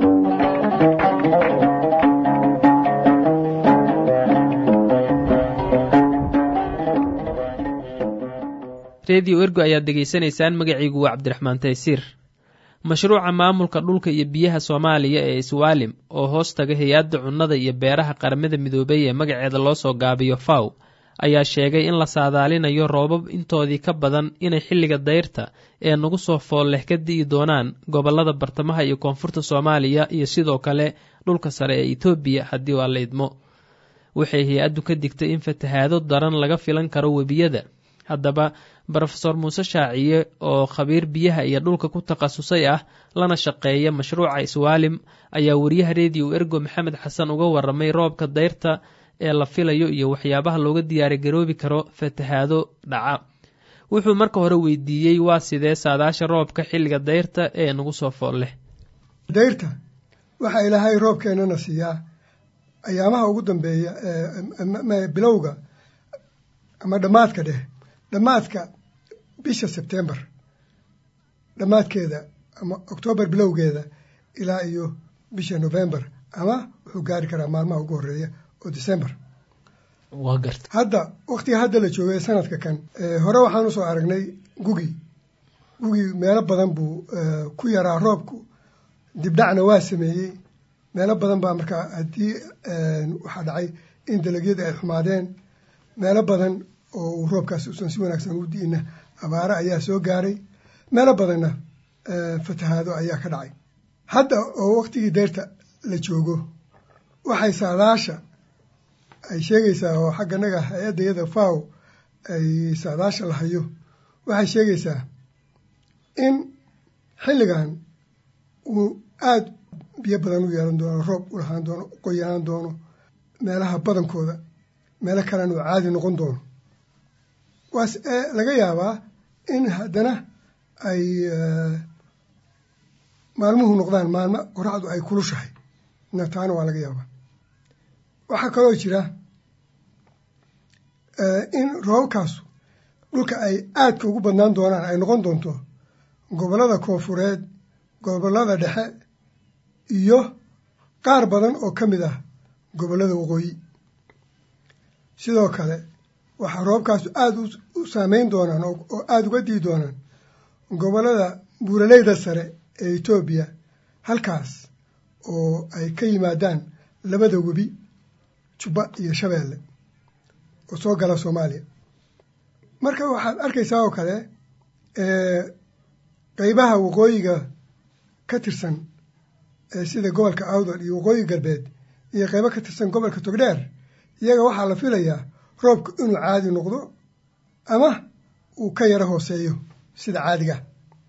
redio ergo ayaad degeysanaysaan magaciigu waa cabdiraxmaan taysiir mashruuca maamulka dhulka iyo biyaha soomaaliya ee iswaalim oo hoos taga hay-adda cunnada iyo beeraha qaramada midoobay ee magaceeda loo soo gaabiyo faw ayaa sheegay in la saadaalinayo roobab intoodii ka badan inay xilliga dayrta ee nagu soo fool leh ka di'i doonaan gobollada bartamaha iyo koonfurta soomaaliya iyo sidoo kale dhulka sare ee etoobiya haddii waa la idmo waxay hay-addu ka digtay in fatahaado daran laga filan karo webiyada haddaba brofeor muuse shaaciye oo khabiir biyaha iyo dhulka ku takhasusay ah lana shaqeeya mashruuca iswaalim ayaa wariyaha rediyo ergo maxamed xasan uga waramay roobka dayrta ee la filayo iyo waxyaabaha looga diyaari garoobi karo fatahaado dhaca wuxuu marka hore weydiiyey waa sidee saadaasha roobka xilliga dayrta ee nagu soo fool leh dayrta waxaa ilaahay roobkeenana siiyaa ayaamaha ugu dambeeya bilowga ama dhammaadka dheh dhammaadka bisha sebtembar dhammaadkeeda ama oktoobar bilowgeeda ilaa iyo bisha november ama wuxuu gaari karaa maalmaha ugu horeeya oo december waa garta hadda waktiga hadda la joogay sanadka kan hore waxaan usoo aragnay gugi gugi meelo badan buu ku yaraa roobku dibdhacna waa sameeyey meelo badan baa markaa haddii waxaa dhacay in dalagyada ay xumaadeen meelo badan oo uu roobkaasi usan si wanaagsan u di'ina abaare ayaa soo gaaray meelo badanna fatahaado ayaa ka dhacay hadda oo waktigii deyrta la joogo waxay saadaasha ay sheegaysaa oo xagganaga hay-adda yada faw ay saadaasha la hayo waxay sheegaysaa in xilligan uu aada biyo badan u yeelan doono roob u lahaan doono u qoyanaan doono meelaha badankooda meelo kalena uu caadi noqon doono waas laga yaabaa in haddana ay maalmuhu noqdaan maalmo qoraxdu ay kulushahay na taana waa laga yaabaa waxaa kaloo jira in roobabkaasu dhulka ay aadka ugu badnaan doonaan ay noqon doonto gobollada koonfureed gobollada dhexe iyo qaar badan oo ka mid ah gobollada waqooyi sidoo kale waxaa roobkaasu aada u saameyn doonaan oo aada uga dii doonaan gobollada buuraleyda sare ee etoobiya halkaas oo ay ka yimaadaan labada webi jubba iyo shabeelle oo soo gala soomaaliya marka waxaad arkaysaa oo kale qeybaha waqooyiga ka tirsan sida gobolka awdal iyo waqooyi galbeed iyo qeybo ka tirsan gobolka togdheer iyaga waxaa la filayaa roobku inuu caadi noqdo ama uu ka yaro hooseeyo sida caadiga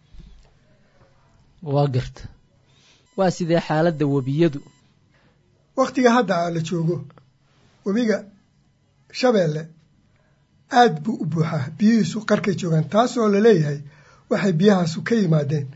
waa garta waa sidee xaaladda webiyadu wakhtiga hadda la joogo webiga shabeelle aad buu u buuxaa biyihiisu qarkay joogaan taasoo la leeyahay waxay biyahaasu ka yimaadeen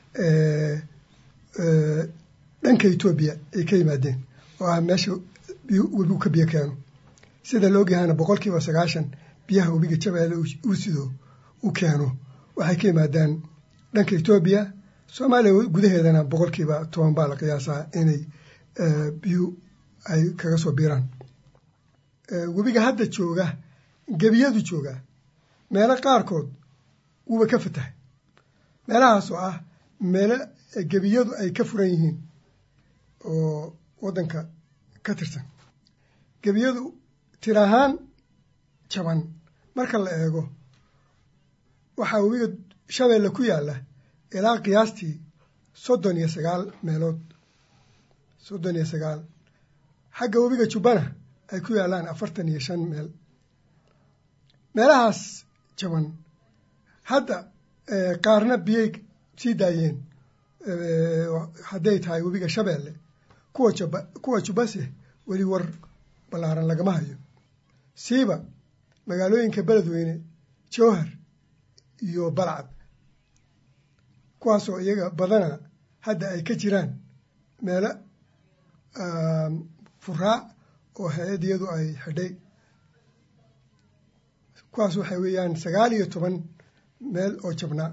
dhanka etoobiya ay ka yimaadeen oo ah meesha webigu ka biyo keeno sida la ogyahayna boqol kiiba sagaashan biyaha webiga shabeelle uu sido u keeno waxay ka yimaadaan dhanka etoobiya soomaaliya gudaheedana boqol kiiba toban baa la qiyaasaa inay biyuhu ay kaga soo biiraan webiga hadda jooga gebiyadu jooga meelo qaarkood wuuba ka fatahay meelahaas oo ah meelo gebiyadu ay ka furan yihiin oo waddanka ka tirsan gebiyadu tir ahaan jaban marka la eego waxaa webiga shabeelle ku yaalla ilaa qiyaastii soddon iyo sagaal meelood soddon iyo sagaal xagga webiga jubbana ay ku yaallaan afartan iyo shan meel meelahaas jaban hadda qaarna biyay sii daayeen hadday tahay webiga shabeelle kuwa jaba kuwa jubbase weli war ballaaran lagama hayo siiba magaalooyinka beledweyne jowhar iyo balcad kuwaasoo iyaga badana hadda ay ka jiraan meelo furaa oo hay-adiyadu ay xidhay kuwaas waxay weeyaan sagaal iyo toban meel oo jabnaa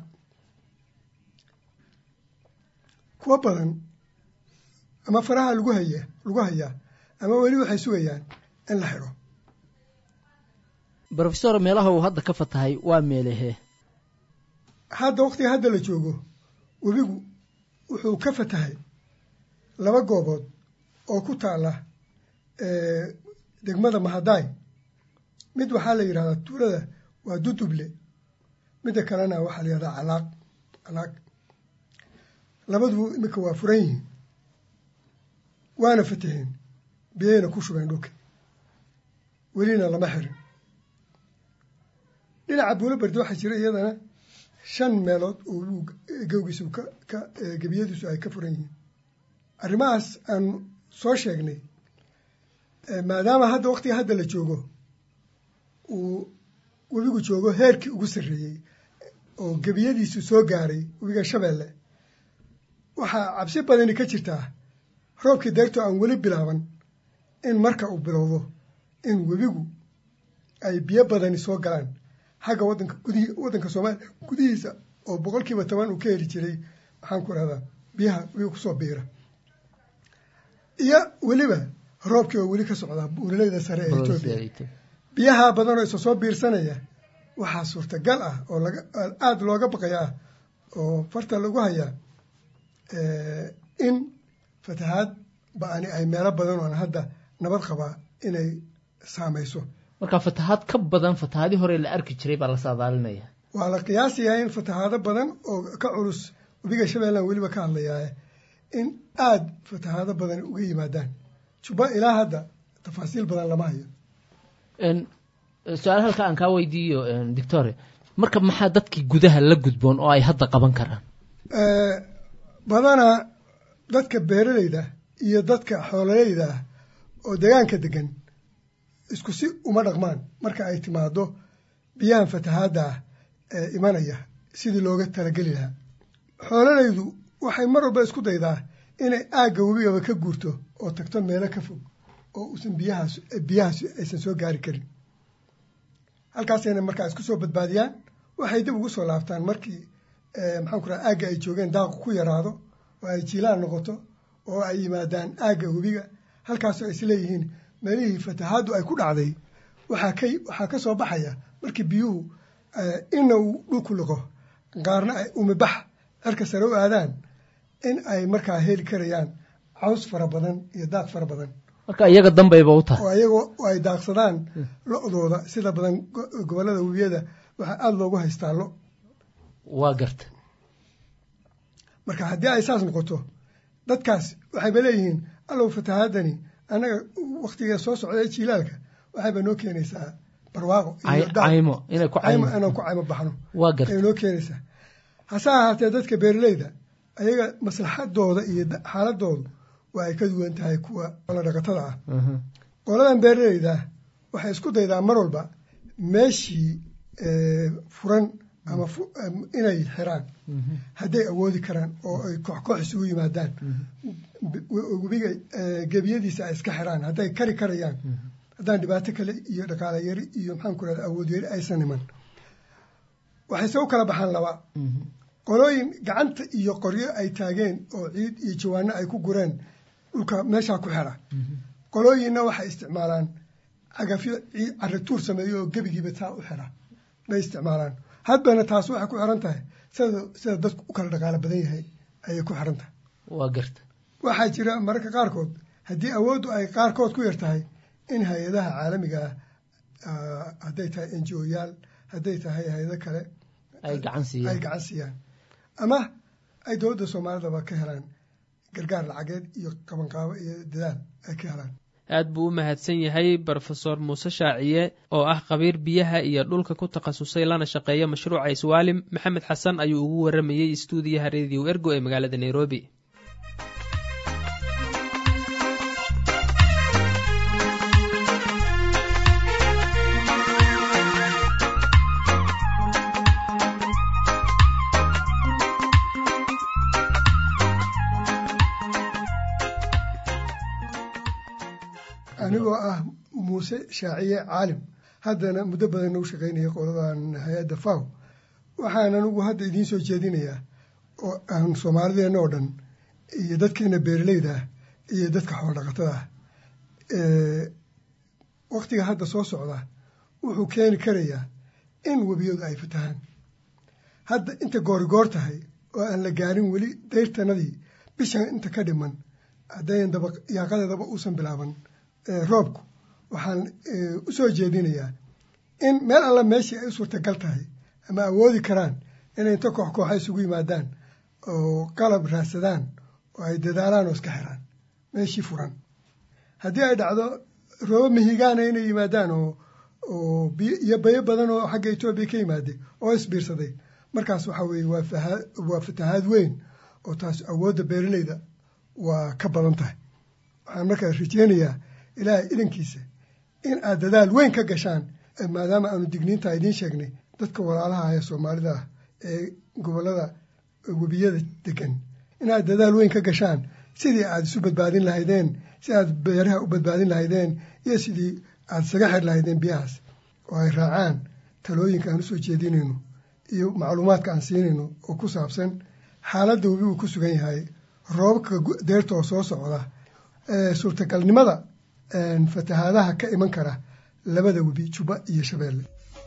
kuwo badan ama faraha lagu haya lagu hayaa ama weli waxay sugayaan in la xidho brofesor meelaha uu hadda ka fatahay waa meelehee hadda waqtiga hadda la joogo webigu wuxuu ka fatahay laba goobood oo ku taala degmada mahadaay mid waxaa la yidhahdaa tuulada waa duduble midda kalena waxaa la yidhahdaa calaaq calaaq labadubu iminka waa furan yihiin waana fataheen biyayna ku shubeen dhulka welina lama xirin dhinaca buulo bardi waxaa jira iyadana shan meelood oo gawgiisu ka ka gebiyadiisu ay ka furan yihiin arrimahaas aan soo sheegnay maadaama hadda waqtiga hadda la joogo uu webigu joogo heerkii ugu sarreeyey oo gebiyadiisu soo gaaray webiga shabeelle waxaa cabsi badani ka jirtaa roobkii deerto aan weli bilaaban in marka uu bilowdo in webigu ay biyo badani soo galaan xagga wadanka gudih waddanka soomaaliya gudihiisa oo boqol kiiba toban uu ka heli jiray maxaan ku rahdaa biyaha webiga kusoo biira iyo weliba roobkii oo weli ka socdaa buulaleyda sare ee etoobiya biyaha badan oo isa soo biirsanaya waxaa suurtagal ah oo laga aada looga baqaya ah oo farta lagu hayaa in fatahaad ba-ani ay meelo badan oon hadda nabad qabaa inay saamayso marka fatahaad ka badan fatahaadii hore la arki jiray baa la saadaalinaya waa la qiyaasayaa in fatahaado badan oo ka culus webiga shabeelland weliba ka hadlayaa in aada fatahaado badan uga yimaadaan juba ilaa hadda tafaasiil badan lama hayo su-aal halka aan kaa weydiiyo doctore marka maxaa dadkii gudaha la gudboon oo ay hadda qaban karaan badanaa dadka beeraleyda iyo dadka xoololeyda ah oo deegaanka degan isku si uma dhaqmaan marka ay timaado biyahan fatahaadda ah ee imanaya sidii looga talageli lahaa xoololeydu waxay mar walba isku daydaa inay aagga webigaba ka guurto oo tagto meelo ka fog oo uusan biyahaas biyahaas aysan soo gaari karin halkaasayna markaa isku soo badbaadiyaan waxay dib ugu soo laabtaan markii maxaan ku raha aagga ay joogeen daaqu ku yaraado oo ay jiilaan noqoto oo ay yimaadaan aagga webiga halkaasoo ay isleeyihiin meelihii fatahaaddu ay ku dhacday waxaa ka waxaa ka soo baxaya markii biyuhu inna uu dhulku liqo qaarna ay umibax cirka sare u aadaan in ay markaa heli karayaan caws fara badan iyo daaq fara badan marka iyaga danbayba u tahay oo ayagoo ay daaqsadaan lo-dooda sida badan gobollada webiyada waxaa aada loogu haystaa lo waa garta marka haddii ay saas noqoto dadkaas waxayba leeyihiin allow fatahaadani annaga wakhtiga soo socda ee jiilaalka waxayba noo keenaysaa barwaaqo caymo inay ku caymo inaan ku caymo baxno waa garta ay noo keenaysaa hase ahaatee dadka beeraleyda ayaga maslaxadooda iyo xaaladoodu waa ay ka duwan tahay kuwa xoolo dhaqatada ah qoladan beeraleyda waxay isku daydaa mar walba meeshii furan ama inay xiraan hadday awoodi karaan oo ay koox koox isugu yimaadaan webiga gebiyadiisa ay iska xiraan hadday kari karayaan haddaan dhibaato kale iyo dhaqaala yari iyo maxaan ku rahda awood yari aysan iman waxayse u kala baxaan laba qolooyin gacanta iyo qoryo ay taageen oo ciid iyo jawaano ay ku gureen dhulka meeshaa ku xira qolooyinna waxay isticmaalaan cagafyo carituur sameeyo oo gebigiiba taa u xira bay isticmaalaan hadbana taas waxay ku xiran tahay sida sida dadku u kala dhaqaalo badan yahay ayay ku xiran tahay waa garta waxaa jira mararka qaarkood haddii awooddu ay qaarkood ku yar tahay in hay-adaha caalamiga ah hadday tahay n g o yaal hadday tahay hay-ado kale ay gacan siiyaan ay gacan siiyaan ama ay dowladda soomaalidaba ka helaan gargaar lacageed iyo qabanqaabo iyo dadaal ay ka helaan aad buu u mahadsan yahay brofesor muuse shaaciye oo ah khabiir biyaha iyo dhulka ku takhasusay lana shaqeeya mashruuca iswaalim maxamed xasan ayuu ugu waramayey istuudiyaha rediyo ergo ee magaalada nairobi anigoo ah muuse shaaciye caalim haddana muddo badan u shaqaynaya qoladan hay-adda faw waxaan anigu hadda idiin soo jeedinayaa oo aan soomaalideenna oo dhan iyo dadkeena beeraleyda ah iyo dadka xoolodhaqatada ah waktiga hadda soo socda wuxuu keeni karayaa in webiyadu ay fatahaan hadda inta goorigoor tahay oo aan la gaarin weli dayrtanadii bishan inta ka dhiman haddayan daba yaaqadeedaba uusan bilaaban roobku waxaan u soo jeedinayaa in meel alla meeshii ay u suurtagal tahay ama awoodi karaan inay inta koox kooxa isugu yimaadaan oo qalab raadsadaan oo ay dadaalaan oo iska xiraan meeshii furan haddii ay dhacdo roobo mihigaana inay yimaadaan oo oo iyo bayo badan oo xagga etoobiya ka yimaaday oo isbiirsaday markaas waxaa weeye waa waa fatahaad weyn oo taas awoodda beeraleyda waa ka badan tahay waxaan markaas rajeynayaa ilaahay idankiisa in aad dadaal weyn ka gashaan maadaama aanu digniintaa idiin sheegnay dadka walaalaha ee soomaalida ah ee gobollada webiyada degan inaad dadaal weyn ka gashaan sidii aad isu badbaadin lahaydeen si aad beeraha u badbaadin lahaydeen iyo sidii aad isaga xir lahaydeen biyahaas oo ay raacaan talooyinka aan usoo jeedinayno iyo macluumaadka aan siinayno oo ku saabsan xaaladda webigu ku sugan yahay roobabka deerta oo soo socda suurtagalnimada fatahaadaha ka iman kara labada webi juba iyo shabeelle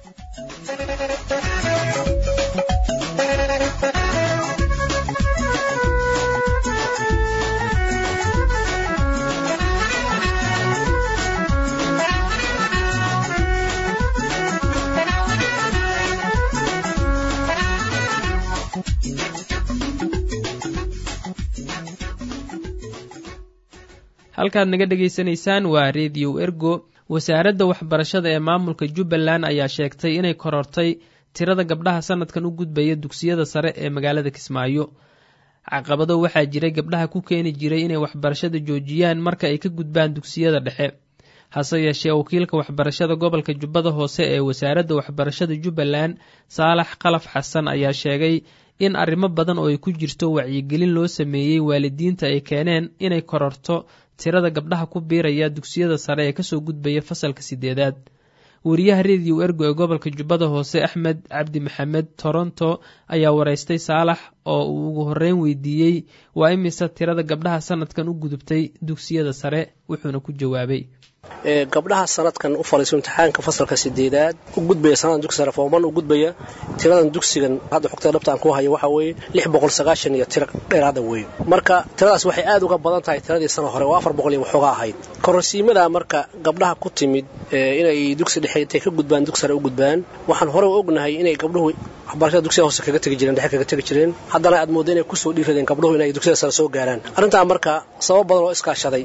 halkaad naga dhegaysanaysaan waa rediyo ergo wasaaradda waxbarashada ee maamulka jubbaland ayaa sheegtay inay korortay tirada gabdhaha sanadkan u gudbaya dugsiyada sare ee magaalada kismaayo caqabado waxaa jiray gabdhaha ku keeni jiray inay waxbarashada joojiyaan marka ay ka gudbaan dugsiyada dhexe hase yeeshee wakiilka waxbarashada gobolka jubbada hoose ee wasaaradda waxbarashada jubbaland saalax kalaf xasan ayaa sheegay in arrimo badan oo ay ku jirto wacyigelin loo sameeyey waalidiinta ay keeneen inay kororto tirada gabdhaha ku biiraya dugsiyada sare ee kasoo gudbaya fasalka sideedaad wariyaha rediyo ergo ee gobolka jubbada hoose axmed cabdi maxamed toronto ayaa wareystay saalax oo uu ugu horreyn weydiiyey waa imise tirada gabdhaha sanadkan u gudubtay dugsiyada sare wuxuuna ku jawaabay gabdhaha sanadkan u faliiso imtixaanka fasalka sideedaad u gudbaya sanadan dugsi sare fooman u gudbaya tiradan dugsigan hadda xogta dhabtaan ku hayo waxaa weeye lix boqol sagaashan iyo tiro dheeraada weeye marka tiradaas waxay aad uga badan tahay tiradii sana hore oo afar boqol iyo waxooga ahayd kororsiimada marka gabdhaha ku timid inay dugsi dhexe intay ka gudbaan dugsi sare u gudbaan waxaan hore u ognahay inay gabdhuhu waxbarashada dugsiga hoose kaga tegi jireen dhexe kaga tegi jireen haddana aad moodda inay kusoo dhiiradeen gabdhuhu inay dugsiyada sare soo gaaraan arrintaa marka sabab badan oo iskaashaday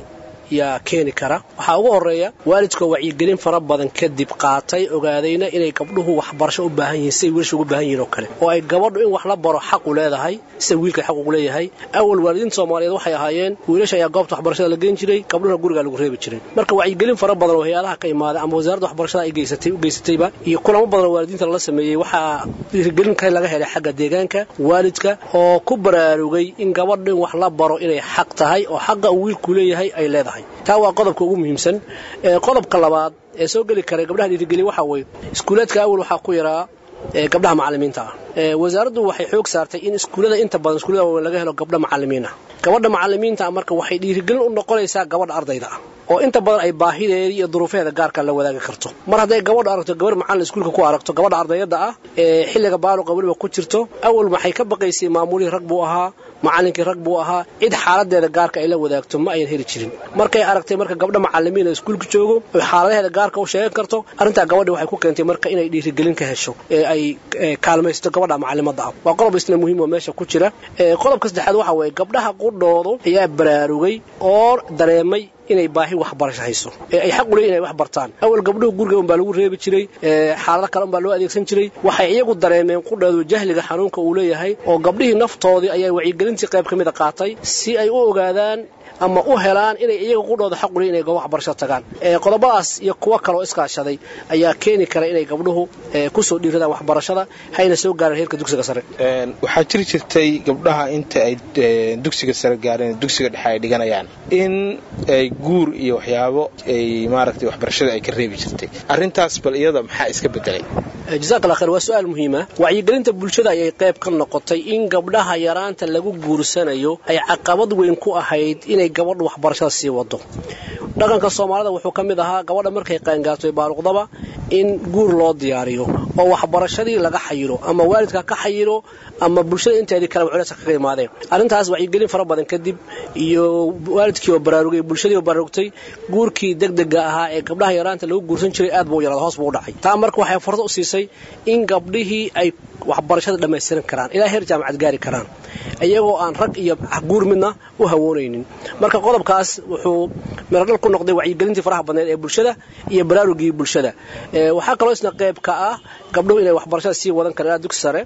yaa keeni kara waxaa ugu horeeya waalidkoo wacyigelin fara badan kadib qaatay ogaadayna inay gabdhuhu waxbarasho u baahan yihiin siday wiilasha ugu baahan yihiin oo kale oo ay gabadhu in wax la baro xaq u leedahay sida wiilka xaq ugu leeyahay awal waalidiinta soomaaliyeed waxay ahaayeen wiilasha ayaa goobta waxbarashada la geyn jiray gabdhuhuna gurigaa lagu reebi jiray marka wacyigelin fara badan oo hay-adaha ka imaaday ama wasaaradda waxbarashada ay geysatay u geysatayba iyo kulamo badan oo waalidiinta lala sameeyey waxaa dhiirigelin ka laga helay xagga deegaanka waalidka oo ku baraarugay in gabadhu in wax la baro inay xaq tahay oo xaqa uu wiilku leeyahay ay leedahay taa waa qodobka ugu muhiimsan qodobka labaad ee soo geli kara gabdhaha dhiirigeliya waxaa weeye iskuulaadka awal waxaa ku yaraa gabdhaha macalimiinta ah wasaaraddu waxay xoog saartay in iskuullada inta badan iskuullada waaweyn laga helo gabdha macalimiin ah gabadha macalimiinta ah marka waxay dhiirigelin u noqonaysaa gabadha ardayda ah oo inta badan ay baahideedii iyo duruufeeda gaarka la wadaagi karto mar hadday gabadhu aragto gabar macallin iskuulka ku aragto gabadha ardayada ah ee xilliga baaluqa weliba ku jirto awal waxay ka baqaysay maamulihii rag buu ahaa macallinkii rag buu ahaa cid xaaladeeda gaarka ay la wadaagto ma ayan heli jirin markay aragtay marka gabdha macalimiin ee iskuulka joogo oy xaaladaheeda gaarka u sheegan karto arrintaa gabadhi waxay ku keentay marka inay dhiirigelin ka hesho ee ay kaalmaysto gabadha macalimada ah waa qodob isna muhiim oo meesha ku jira qodobka saddexaad waxa weeye gabdhaha qudhoodu ayaa baraarugay oo dareemay inay baahi waxbarasho hayso ee ay xaq u leeyihin inay wax bartaan awal gabdhuhu guriga unbaa lagu reebi jiray xaalado kale unbaa loo adeegsan jiray waxay iyagu dareemeen qudheedu jahliga xanuunka uu leeyahay oo gabdhihii naftoodii ayaa wacyigelintii qayb ka mida qaatay si ay u ogaadaan ama u helaan inay iyaga qudhooda xaq u leeyihin inay goob waxbarasho tagaan qodobadaas iyo kuwo kaloo iskaashaday ayaa keeni kara inay gabdhuhu kusoo dhiiradaan waxbarashada hayna soo gaaraan heerka dugsiga sare waxaa jiri jirtay gabdhaha inta ay dugsiga sare gaareen dugsiga dhexe ay dhiganayaan in ay guur iyo waxyaabo ay maaragtay waxbarashada ay ka reebi jirtay arrintaas bal iyada maxaa iska bedelay jazaak allah khayr waa su-aal muhiima wacyigelinta bulshada ayay qayb ka noqotay in gabdhaha yaraanta lagu guursanayo ay caqabad weyn ku ahayd inay gabadhu waxbarashada sii wado dhaqanka soomaalida wuxuu ka mid ahaa gabadha markay qaangaarto baaluqdaba in guur loo diyaariyo oo waxbarashadii laga xayiro ama waalidka ka xayiro ama bulshada inteedii kaleba culayska kaga imaadeen arrintaas wacyigelin fara badan kadib iyo waalidkii oo baraarugay bulshadii oo baraarugtay guurkii degdega ahaa ee gabdhaha yaraanta lagu guursan jiray aad buu u yaraada hoos buu u dhacay taa marka waxay fursad u siisay in gabdhihii ay waxbarashada dhammaystiran karaan ilaa heer jaamacad gaari karaan iyagoo aan rag iyo guur midna u hawoonaynin marka qodobkaas wuxuu miradhal ku noqday wacyigelintii faraha badneed ee bulshada iyo baraarugii bulshada waxaa kaloo isna qayb ka ah gabdhuhu inay waxbarashada sii wadan karaan ilaa dugsi sare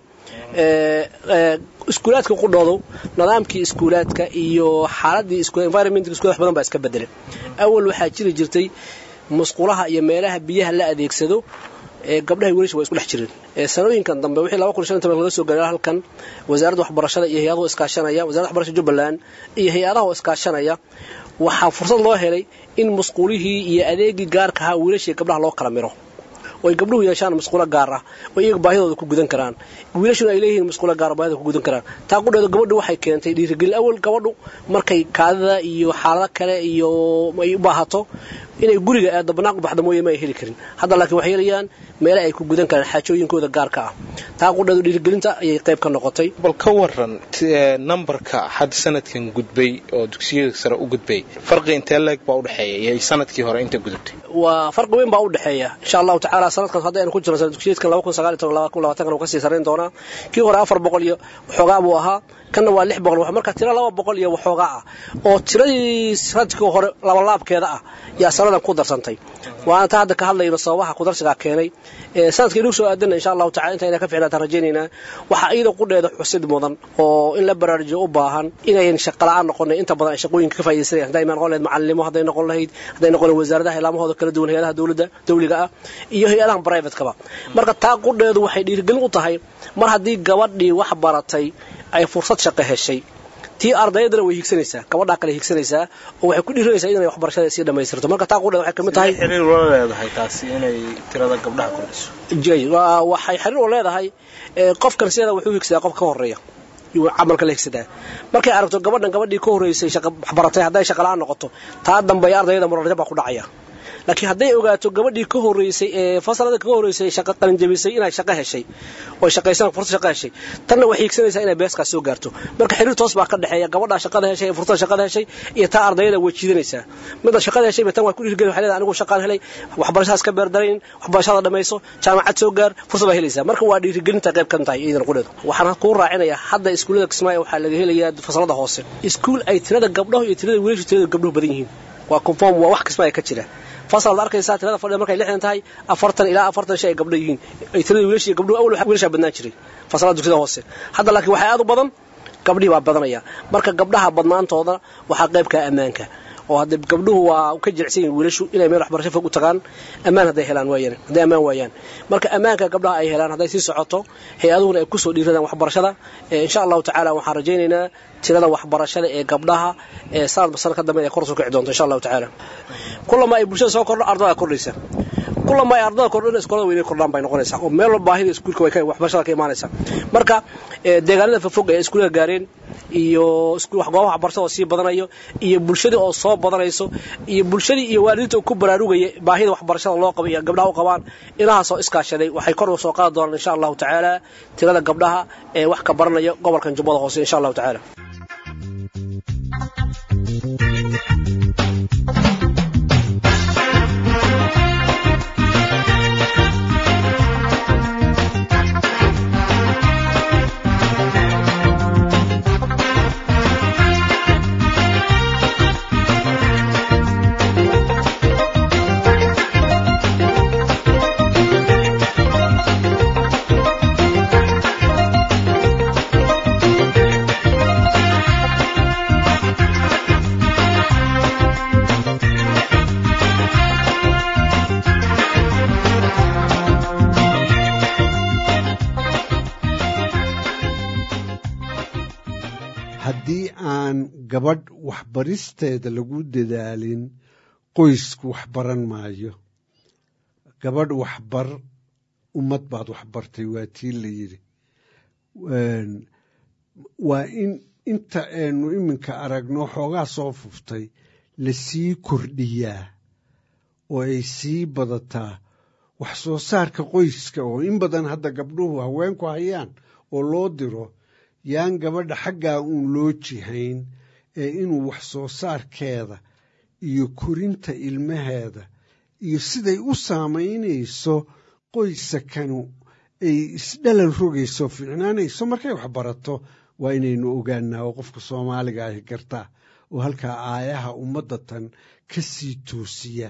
iskuulaadka qudhoodu nidaamkii iskuulaadka iyo xaaladii environmentka iskuulad wax badan baa iska bedelay awal waxaa jiri jirtay musqulaha iyo meelaha biyaha la adeegsado gabdhaha wiilasha waa isku dhex jireen sanooyinkan dambe wixii laba kun shan toban laga soo gaaray halkan wasaaradda waxbarashada iyo hay-adaha iskaashanaya wasarada waxbarashada jubbaland iyo hay-adaha oo iskaashanaya waxaa fursad loo helay in musqulihii iyo adeegii gaarka ahaa wiilasha iyo gabdhaha loo kala miro oo ay gabdhuhu yeeshaan musqulo gaar ah oo iyaga baahidooda ku gudan karaan wiilashuna ay leeyihiin musqulo gaar baahida ku gudan karaan taa qudheedu gabadhu waxay keentay dhiirigelin awal gabadhu markay kaadida iyo xaalado kale iyo ay u baahato inay guriga aado banaanku baxda mooye ma ay heli karin hadda laakiin waxay helayaan meele ay ku gudan karaan xaajooyinkooda gaarka ah taa qudheedu dhiirigelinta ayay qayb ka noqotay bal ka waran nambarka hadda sanadkan gudbay oo dugsiyada sare u gudbay farqi intee leeg baa udhexeeya iyo sanadkii hore inta gudubtay waa farqi weyn baa u dhexeeya insha allahu tacaala sanadkan hadda aynu ku jirno sanad dugsiyeedkan laba kun sagaal iyo toban laba kun labaatankan uu kasii sarrayn doonaa kii hore afar boqol iyo waxoogaa buu ahaa kanna waa lix boqol marka tiro laba boqol iyo waxoogaa ah oo tiradii sanadkii hore labalaabkeeda ah yaa sanadan ku darsantay waana taa hadda ka hadlayno sababaha kudarsigaa keenay sanadka inuu soo aadana insha allahu tacala inta inaa ka ficnaataan rajaynaynaa waxaa iyada qudheeda xusid mudan oo in la baraarujiyo u baahan inayn shaqala-aan noqonay inta badan ay shaqooyinka ka faa'idaysanayan hadday noqon lahayd macalimo hadday noqon lahayd hadday noqon lahayd wasaaradaha ilaamahooda kala duwan hay-adaha dowladda dawliga ah iyo hay-adahan privatekaba marka taa qudheedu waxay dhiirigelin u tahay mar haddii gabadhii wax baratay ay fursad shaqo heshay tii ardaydana way higsanaysaa gabadhaa kale higsanaysaa oo waxay ku dhiiranaysaa inay waxbarashada sii dhammaystirto marka taa qudheed waxay kamid tahay xiriir ula leedahay taasi inay tirada gabdhaha kordhiso jay waxay xiriir u leedahay qofkan sideeda wuxuu higsadaa qof ka horeeya camalka la higsadaa markay aragto gabadhan gabadhii ka horreysay waxbaratay hadday shaqala-aan noqoto taa dambe ardayda murarja baa ku dhacaya laakiin hadday ogaato gabadhii ka horreysay ee fasalada kaga horreysay shaqo qalinjabisay inay shaqo heshay oo shaqaysan fursad shaqo heshay tanna waxay higsanaysaa inay beeskaas soo gaarto marka xiriir toos baa ka dhexeeya gabadhaa shaqada heshay ee fursada shaqada heshay iyo taa ardayada way jiidanaysaa midda shaqada heshay tan waa ku dhiirgelin waxay leedahay anigu shaqaan helay waxbarashadaas ka beerdarayn waxbarashada dhamayso jaamacad soo gaar fursad baa helaysaa marka waa dhiirigelinta qayb kan tahay iidan qudheedu waxaan kuu raacinayaa hadda iskuullada kismaayo waxaa laga helayaa fasalada hoose iskuul ay tirada gabdhahu iyo tirada wiilashu tirada gabdhuhu badan yihiin waa conform waa wax kasba ay ka jira fasal arkaysaa tirada fadhida markay lixdan tahay afartan ilaa afartan shay ay gabdho yihiin ay tirada wiilasha iyo gabdhuhu awal wiilashaa badnaan jiray fasalada dugsiyada hoose hadda laakiin waxaa aad u badan gabdhihii baa badanaya marka gabdhaha badnaantooda waxaa qaybkaa ammaanka oo hadde gabdhuhu waa ka jilicsan yihin wiilashu inay meel waxbarasho fog u tagaan ammaan hadday helaan waayaan hadday ammaan waayaan marka ammaanka gabdhaha ay helaan hadday sii socoto hay-aduhuna ay kusoo dhiiradaan waxbarashada insha allahu tacaala waxaan rajaynaynaa tirada waxbarashada ee gabdhaha ee sanadba sanad ka dambe ay kor soo kici doonto insha allahu tacaala kulama ay bulshada soo kordho ardada kordhaysa kulama ay ardada kordhana iskoolada weynay kordhaan bay noqonaysaa oo meel walba baahida iskuulka way waxbarashada ka imaanaysa marka deegaanada fofog ee iskuulaha gaareen iyo goobaha waxbarashada oo sii badanayo iyo bulshadii oo soo badanayso iyo bulshadii iyo waalidiinta oo ku baraarugaya baahida waxbarashada loo qabo iyo gabdhaha u qabaan inahaasoo iskaashaday waxay kor u soo qaadi doonaan insha allahu tacaala tirada gabdhaha ee wax ka baranaya gobolkan jubbada hoose insha allahu tacaala haddii aan gabadh waxbaristeeda lagu dadaalin qoysku waxbaran maayo gabadh waxbar ummad baad waxbartay waa tii la yidhi waa in inta aynu iminka aragno xoogaa soo fuftay lasii kordhiyaa oo ay sii badataa wax soo saarka qoyska oo in badan hadda gabdhuhu haweenku hayaan oo loo diro yaan gabadha xaggaa uun loo jihayn ee inuu wax soo saarkeeda iyo korinta ilmaheeda iyo siday u saamaynayso qoysakanu ay isdhalan rogayso fiicnaanayso markay wax barato waa inaynu ogaanaa oo qofka soomaaliga ahi gartaa oo halkaa aayaha ummadda tan ka sii toosiya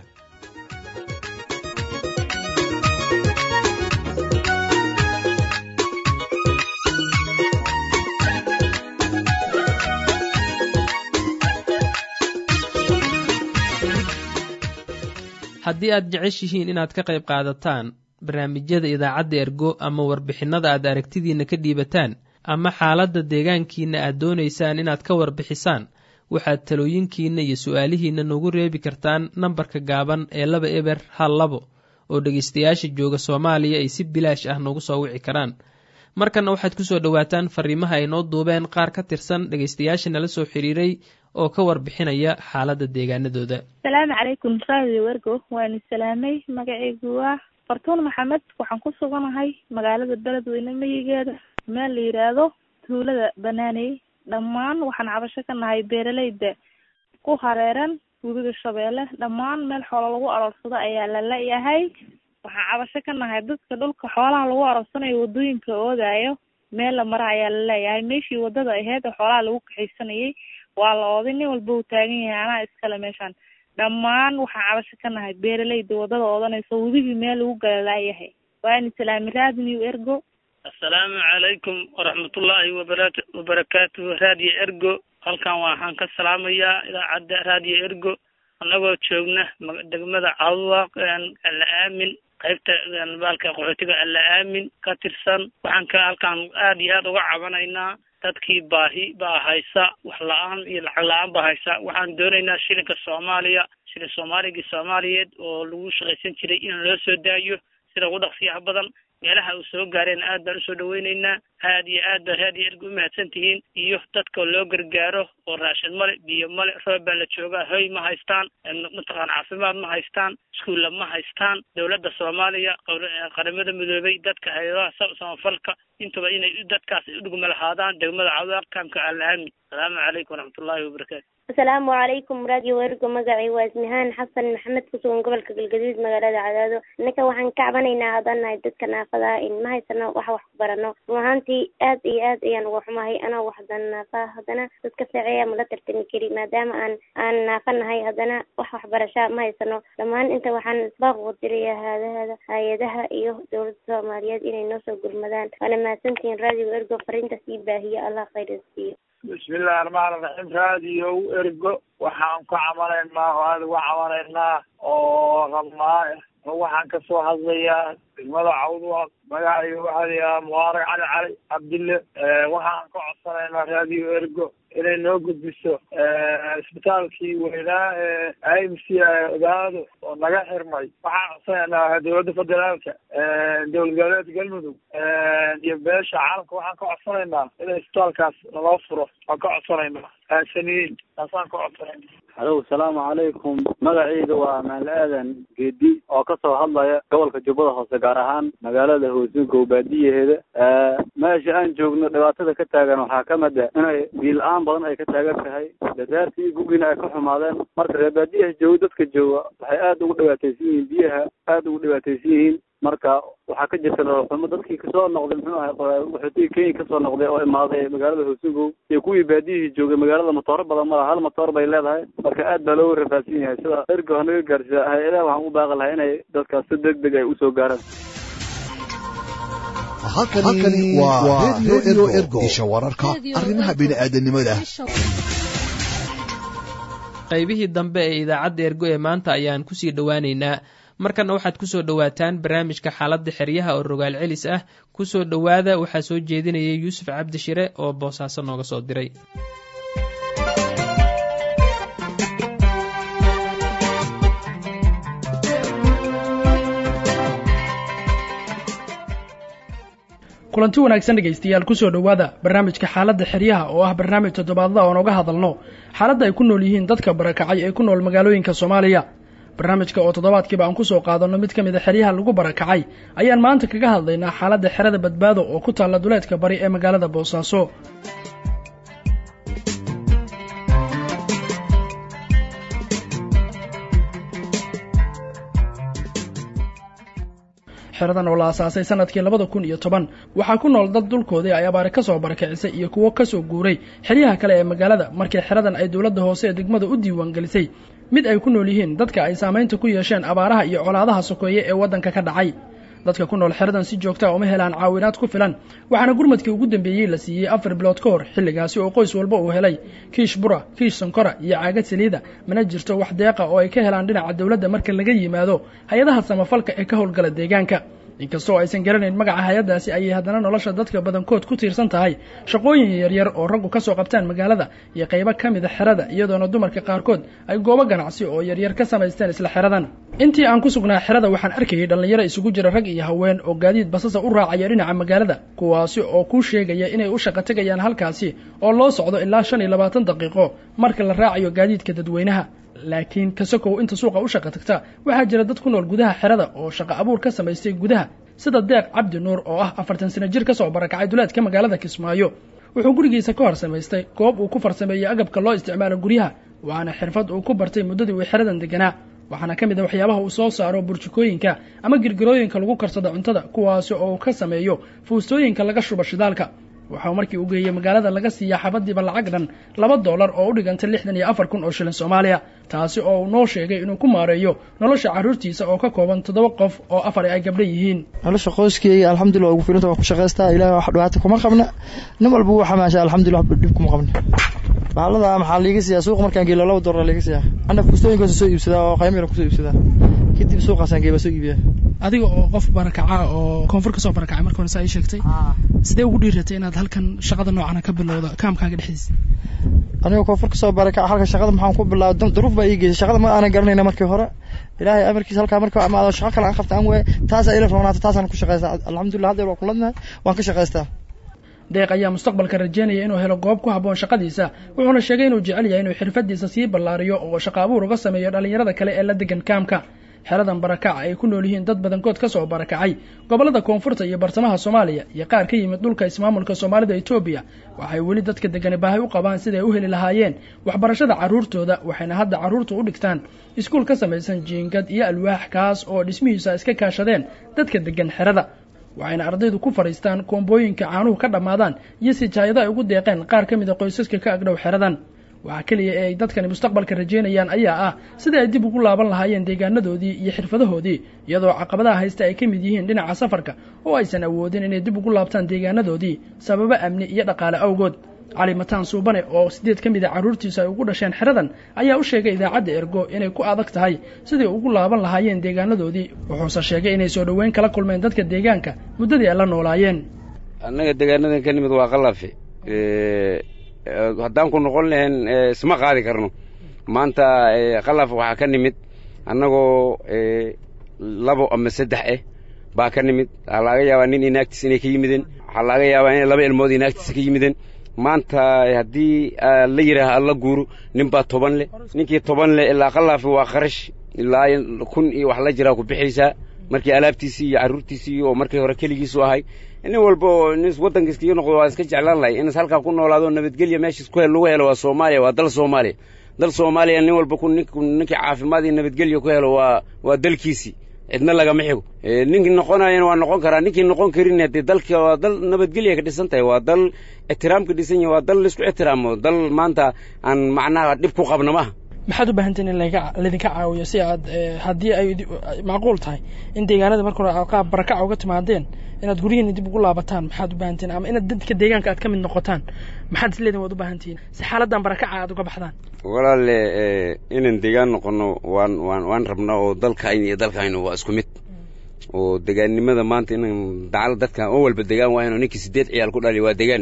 haddii aad jeceshihiin inaad ka qayb qaadataan barnaamijyada idaacadda ergo ama warbixinnada aad aragtidiinna ka dhiibataan ama xaaladda deegaankiinna aad doonaysaan inaad ka warbixisaan waxaad talooyinkiinna iyo su'aalihiinna noogu reebi kartaan nambarka gaaban ee laba eber hal labo oo dhegaystayaasha jooga soomaaliya ay si bilaash ah noogu soo wici karaan markanna waxaad ku soo dhowaataan fariimaha ay noo duubeen qaar ka tirsan dhegaystayaasha nala soo xiriiray oo ka warbixinaya xaaladda deegaanadooda asalaamu calaykum radio wergo waanu salaamay magacaygu waa fartuun maxamed waxaan ku suganahay magaalada beledweyne mayigeeda meel la yidhaahdo tuulada banaaney dhammaan waxaan cabasho ka nahay beeraleyda ku hareeran webiga shabeelle dhammaan meel xoolo lagu aroorsado ayaa la leeyahay waxaan cabasho ka nahay dadka dhulka xoolaha lagu aroorsanayo wadooyinka oodayo meel la mara ayaa la leeyahay meeshii wadada aheyd oo xoolaha lagu kaxaysanayay waa la ooday nin walba uu taagan yahay anaa iskale meeshaan dhammaan waxaan cabasho ka nahay beeraleyda wadada oodanayso webigii meel lagu gala laayahay waani salaami raadiniw ergo assalaamu calaykum waraxmatullaahi wabara wabarakaatuhu raadiyo ergo halkan waxaan ka salaamayaa idaacadda raadiyo ergo annagoo joogna degmada cawdwaaq alla aamin qaybta baalka qaxootiga alla aamin ka tirsan waxaan ka halkaan aad iyo aad uga cabanaynaa dadkii baahi baa haysa wax la-aan iyo lacag la-aan baa haysa waxaan doonaynaa shilinka soomaaliya shilin soomaaligii soomaaliyeed oo lagu shaqaysan jiray in loo soo daayo sida ugu dhaqsiyaha badan meelaha uu soo gaareen aad baan usoo dhaweyneynaa aad iyo aad baa raadiyo erga umahadsan tihiin iyo dadka loo gargaaro oo raashin male biyo male roob baa la joogaa hoy ma haystaan mataqaan caafimaad ma haystaan iskuulla ma haystaan dowladda soomaaliya qaramada midoobay dadka hay-adaha samafalka intuba inay dadkaas udhugma lahaadaan degmada cawdaaq kaamka alaami asalaamu calaykum waraxmatullaahi wabarakaatu asalaamu calaykum radio ergo magacay waa ismihaan xasan maxamed kusugan gobolka galgaduud magaalada cadaado innaka waxaan ka cabanaynaa haddaan nahay dadka naafada in ma haysano wax wax ku barano run ahaantii aad iyo aad ayaan uga xumahay anoo waxdan naafa haddana dadka saceeya mala tartami kari maadaama aan aan naafa nahay haddana wax waxbarasha ma haysano dhammaan inta waxaan baaq udiraya haadahada hay-adaha iyo dowladda soomaaliyeed inay noo soo gurmadaan waana mahadsantihiin radio ergo fariintaas ii baahiya allah khayra siiyo bismillahi raxmaan raxiim raadiyo ergo waxaan ku camalaynaa oo aada uga camalaynaa oo rabnaa waxaan kasoo hadlayaa degmada cawdwa magacayga waxaa layahaa mubaarak cali cali cabdille waxaan ka codsanaynaa raadiyo ergo inay noo gudbiso isbitaalkii weynaa ee i m c ogaado oo naga xirmay waxaan codsanaynaa dowladda federaalka dowlad goboleedka galmudug iyo beesha caalamka waxaan ka codsanaynaa in isbitaalkaas naloo furo waan ka codsanaynaa aasaniyiin taasaan ka codsanayna halow salaamu calaykum magacayda waa maal aadan geedi oo kasoo hadlaya gobolka jubbada hoose gaar ahaan magaalada hoosingow baadiyaheeda meesha aan joogno dhibaatada ka taagan waxaa ka mid a inay biil-aan badan ay ka taagan tahay dasaartii gugina ay ka xumaadeen marka reer baadiyaha jooga dadka jooga waxay aada ugu dhibaataysan yihiin biyaha aada ugu dhibaataysan yihiin marka waxaa ka jirta nololxumo dadkii kasoo noqday muxuu ahay qaxootigii kenya kasoo noqday oo imaaday magaalada hoosingow iyo kuwii baadiyihii joogay magaalada matooro badan ma laha hal matoor bay leedahay marka aad baa looga rafaadsan yahay sida ergo hanaga gaarsiiya hay-adaha waxaan u baaqi lahaa inay dadkaas si deg deg ay usoo gaaraan halkani waa radio ergo isha wararka arrimaha bini'aadanimada qaybihii dambe ee idaacadda ergo ee maanta ayaan kusii dhowaaneynaa markana waxaad kusoo dhowaataan barnaamijka xaaladda xeryaha oo rogaal celis ah kusoo dhowaada waxaa soo jeedinayay yuusuf cabdi shire oo boosaaso nooga soo diray kulanti wanaagsan dhegaystayaal kusoo dhowaada barnaamijka xaaladda xeryaha oo ah barnaamij toddobaadla oon oga hadalno xaaladda ay ku nool yihiin dadka barakacay ee ku nool magaalooyinka soomaaliya barnaamijka oo toddobaadkiiba aan kusoo qaadanno mid ka mid a xeryaha lagu barakacay ayaan maanta kaga hadlaynaa xaaladda xerada badbaado oo ku taalla duleedka bari ee magaalada boosaaso xeradan oo la asaasay sanadkii labada kun iyo toban waxaa ku nool dad dulkoodii ay abaare ka soo barakicisay iyo kuwo ka soo guuray xeryaha kale ee magaalada markii xeradan ay dowladda hoose ee degmada u diiwaan gelisay mid ay ku nool yihiin dadka ay saamaynta ku yeesheen abaaraha iyo colaadaha sokeeye ee waddanka ka dhacay dadka ku nool xeradan si joogta uma helaan caawinaad ku filan waxaana gurmadkii ugu dambeeyey la siiyey afar bilood ka hor xilligaasi oo qoys walba uu helay kiish bura kiish sankora iyo caagad saliida mana jirto wax deeqa oo ay ka helaan dhinaca dowladda marka laga yimaado hay-adaha samafalka ee ka howlgala deegaanka inkastoo aysan garanayn magaca hay-addaasi ayay haddana nolosha dadka badankood ku tiirsan tahay shaqooyin yaryar oo raggu ka soo qabtaan magaalada iyo qaybo ka mida xerada iyadoona dumarka qaarkood ay goobo ganacsi oo yaryar ka samaysteen isla xeradan intii aan ku sugnaa xerada waxaan arkayay dhallinyaro isugu jira rag iyo haween oo gaadiid basasa u raacaya dhinaca magaalada kuwaasi oo kuu sheegaya inay u shaqo tegayaan halkaasi oo loo socdo ilaa shan iyo labaatan daqiiqo marka la raacayo gaadiidka dadweynaha laakiin kasakow inta suuqa u shaqa tagta waxaa jira dad ku nool gudaha xerada oo shaqo abuur ka samaystay gudaha sida deeq cabdi nuur oo ah afartan sano jir ka soo barakacay duleedka magaalada kismaayo wuxuu gurigiisa ka hor samaystay goob uu ku farsameeyey agabka loo isticmaalo guryaha waxaana xirfad uu ku bartay muddadii uu xeradan deganaa waxaana ka mid a waxyaabaha uu soo saaro burjikooyinka ama girgirooyinka lagu karsado cuntada kuwaasi oo uu ka sameeyo fuustooyinka laga shuba shidaalka waxau markii u geeyey magaalada laga siiyaa xabadiiba lacag dhan laba dollar oo u dhigantay lixdan iyo afar kun oo shilin soomaaliya taasi oo uu noo sheegay inuu ku maareeyo nolosha carruurtiisa oo ka kooban toddoba qof oo afar ay gabdha yihiin nolosha qoyskeyga alxamdulillah ugu filanta waan ku shaqaystaa ilahay wax dhibaata kuma qabna nin walba wuu xamaasha alxamdulillah wax dhib kuma qabna bahalada maxaa liiga siiyaa suuqa markaan geelo laba dollar liiga siiyaa ana fustooyinkaas soo iibsadaa oo qaymo yar kusoo iibsadaa kadib suuqaasaan geeba soo iibiyaa adiga oo qof barakaca oo koonfur ka soo barakacay marka hore saa ii sheegtay sidee ugu dhiiratay inaad halkan shaqada noocana ka bilowda kaamkaaga dhexdiisa anigoo koonfur ka soo barakaca halka shaqada maxaan ku bilaabay duruuf baa ii geysay shaqada ma aanan garanayna markii hore ilaahay amarkiisa halkaa marka amaado shaqo kale aan qabta aan waaye taasaa ila roonaata taasaan ku shaqaystaa alxamdulillah haddeer waa kuladnahay waan ka shaqaystaa deeq ayaa mustaqbalka rajeynaya inuu helo goob ku habboon shaqadiisa wuxuuna sheegay inuu jecel yahay inuu xirfadiisa sii ballaariyo oo shaqo abuur uga sameeyo dhallinyarada kale ee la degan kaamka xeradan barakaca ay ku nool yihiin dad badankood ka soo barakacay gobollada koonfurta iyo bartamaha soomaaliya iyo qaar ka yimid dhulka ismaamulka soomaalida etoobiya waxay weli dadka degani baahi u qabaan siday u heli lahaayeen waxbarashada carruurtooda waxayna hadda carruurta u dhigtaan iskuul ka samaysan jiingad iyo alwaax kaas oo dhismihiisa iska kaashadeen dadka degan xerada waxayna ardaydu ku fadhiistaan koombooyinka caanuhu ka dhammaadaan iyo sijaayado ay ugu deeqeen qaar ka mid a qoysaska ka agdhow xeradan waxaa keliya ee ay dadkani mustaqbalka rajeynayaan ayaa ah sidai ay dib ugu laaban lahaayeen deegaanadoodii iyo xirfadahoodii iyadoo caqabadaha haysta ay ka mid yihiin dhinaca safarka oo aysan awoodin inay dib ugu laabtaan deegaanadoodii sababo amni iyo dhaqaale awgood cali mataan suubane oo sideed ka mid a carruurtiisa ay ugu dhasheen xeradan ayaa u sheegay idaacadda ergo inay ku adag tahay sidai ugu laaban lahaayeen deegaanadoodii wuxuuse sheegay inay soo dhoweyn kala kulmeen dadka deegaanka muddadii ay la noolaayeen annaga deegaanadan ka nimid waa qalafe haddaan ku noqon lahayn isma qaadi karno maanta qalaf waxaa ka nimid annagoo labo ama saddex ah baa ka nimid waxaa laga yaabaa nin inaagtiis inay ka yimideen waxaa laga yaabaa inay laba ilmood inaagtiisa ka yimideen maanta haddii la yidhaaha alla guuro nin baa toban leh ninkii toban leh ilaa qalaafi waa kharash ilaa kun iyo wax la jiraa ku bixaysaa markii alaabtiisii iyo carruurtiisii oo markii hore keligiisu ahay nin walba oo nin waddanka iskaga noqdo waa iska jeclaan lahay inas halkaa ku noolaado nabadgelya meeshiis ku lagu helo waa soomaaliya waa dal soomaaliya dal soomaaliya nin walba ku ninkii caafimaad iyo nabadgelya ku helo waa waa dalkiisii cidna lagama xigo ninkii noqonayana waa noqon karaa ninkii noqon karin dee dalka waa dal nabadgelya ka dhisan tahay waa dal ixtiraam ka dhisan yahay waa dal laisku ixtiraamo dal maanta aan macnaha dhib ku qabna maaha maxaad u baahantiin in laydinka caawiyo si aad haddii ay macquul tahay in deegaanada marka hore qaab barakaca uga timaadeen inaad guryihiina dib ugu laabataan maxaad u baahantiin ama inaad dadka deegaanka aad ka mid noqotaan maxaad isleedin waad u baahantihiin si xaaladan barakaca aad uga baxdaan walaale inaan deegaan noqono waan waan waan rabnaa oo dalkayna iyo dalkaynu waa isku mid oo degaannimada maanta inaan dacal dadka oo walba degaan waayno ninkii sideed ciyaal ku dhali waa degaan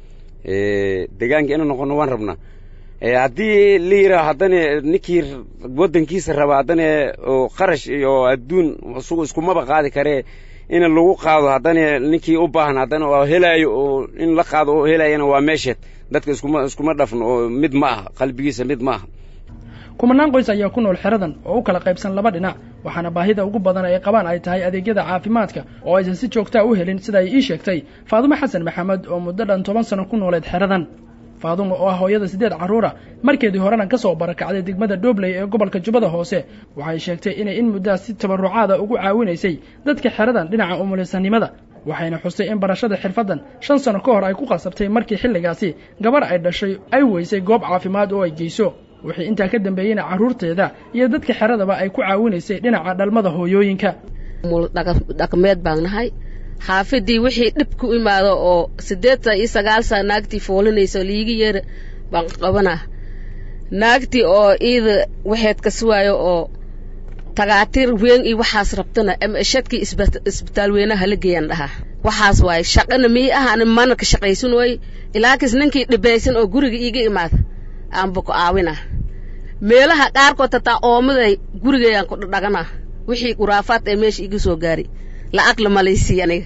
degaanka inaan noqono waan rabnaa haddii la yidhaaho haddana ninkii waddankiisa raba haddana oo qarash iyo adduun isugu iskumaba qaadi karee in lagu qaado haddana ninkii u baahan haddana oo helaayo oo in la qaado oo helaayana waa meesheed dadka iskuma iskuma dhafno oo mid ma aha qalbigiisa mid ma aha kumanaan qoys ayaa ku nool xeradan oo u kala qaybsan laba dhinac waxaana baahida ugu badan ay qabaan ay tahay adeegyada caafimaadka oo aysan si joogtaa u helin sida ay ii sheegtay faadumo xasan maxamed oo muddo dhan toban sano ku nooleed xeradan faadumo oo ah hooyada siddeed carruura markeedii horena ka soo barakacday degmada dhobley ee gobolka jubbada hoose waxay sheegtay inay in muddaas si tabarrucaada ugu caawinaysay dadka xeradan dhinaca umulisanimada waxayna xustay in barashada xirfaddan shan sano ka hor ay ku qasabtay markii xilligaasi gabar ay dhashay ay weysay goob caafimaad oo ay geyso wixii intaa ka dambeeyeyna carruurteeda iyo dadka xeradaba ay ku caawinaysay dhinaca dhalmada hooyooyinka dhaqmeed baan nahay xaafidii wixii dhib ku imaado oo siddeetan iyo sagaal saa naagtii foolinaysa liigi yeera baan qabanaa naagtii oo iida waxeed ka suwaayo oo tagaatiir weyn iyo waxaas rabtana ama shadkii isbitaal weynaha la geeyaan dhahaa waxaas waaye shaqana mii ah ani mana ka shaqaysan waaye ilaakis ninkii dhibaysan oo guriga iiga imaada aanba ku aawinaa meelaha qaarkood tataa oomaday gurigayaan ku dhadhaganaa wixii kuraafaad ee meesha iga soo gaari lacag lamalaysiiy aniga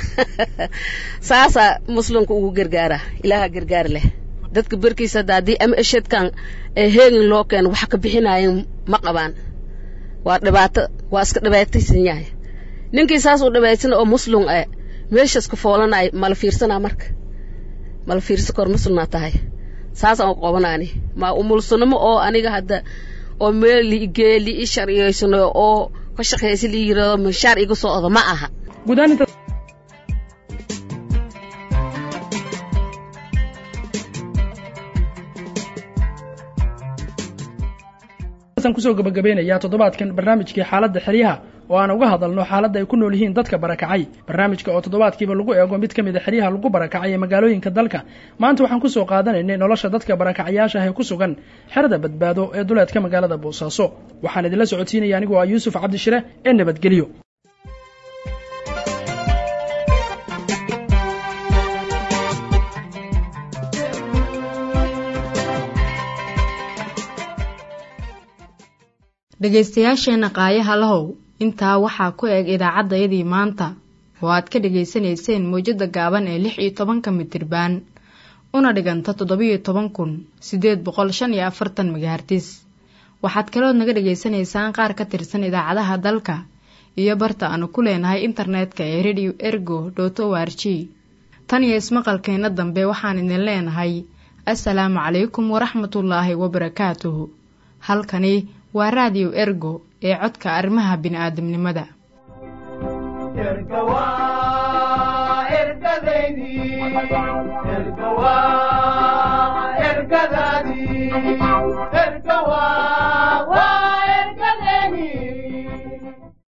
saasaa muslimka ugu gargaara ilaaha gargaar leh dadka berkiisa hadda haddii ama eshadkan ee heegin loo keeno wax ka bixinaayeen ma qabaan waa dhibaato waa iska dhibaataysan yahay ninkii saas u dhibaysana oo muslim e meeshaas ka foolanay mala fiirsanaa marka mala fiirsa kor muslimnaa tahay saasaan u qabanaani ma umulsanimo oo aniga hadda oo meel liigee lii sharciyaysano oo ka shaqaysa lii yirado mashaar iga soo odo ma aha kusoo gabagabeynayaa toddobaadkan barnaamijkii xaaladda xeryaha oo aan uga hadalno xaaladda ay ku nool yihiin dadka barakacay barnaamijka oo toddobaadkiiba lagu eego mid ka mid a xeryaha lagu barakacay ee magaalooyinka dalka maanta waxaan kusoo qaadanaynay nolosha dadka barakacayaasha ah ee ku sugan xerada badbaado ee duleedka magaalada boosaaso waxaan idinla socodsiinaya anigoo ah yuusuf cabdishire ee nabadgelyo dhegaystayaasheenna qaayaha lahow intaa waxaa ku eg idaacaddayadii maanta oo aad ka dhegaysanayseen mawjadda gaaban ee lix iyo tobanka mitirbaan una dhiganta toddobiyo toban kun siddeed boqol shan iyo afartan megahartis waxaad kalood naga dhagaysanaysaan qaar ka tirsan idaacadaha dalka iyo barta aanu ku leenahay internetka ee radio ergo dot o r g tan iyo ismaqalkeenna dambe waxaan idin leenahay assalaamu calaykum waraxmatullaahi wabarakaatuhu halkani waa raadiyo ergo ee codka arrimaha bini'aadamnimada erga waa ergadaydii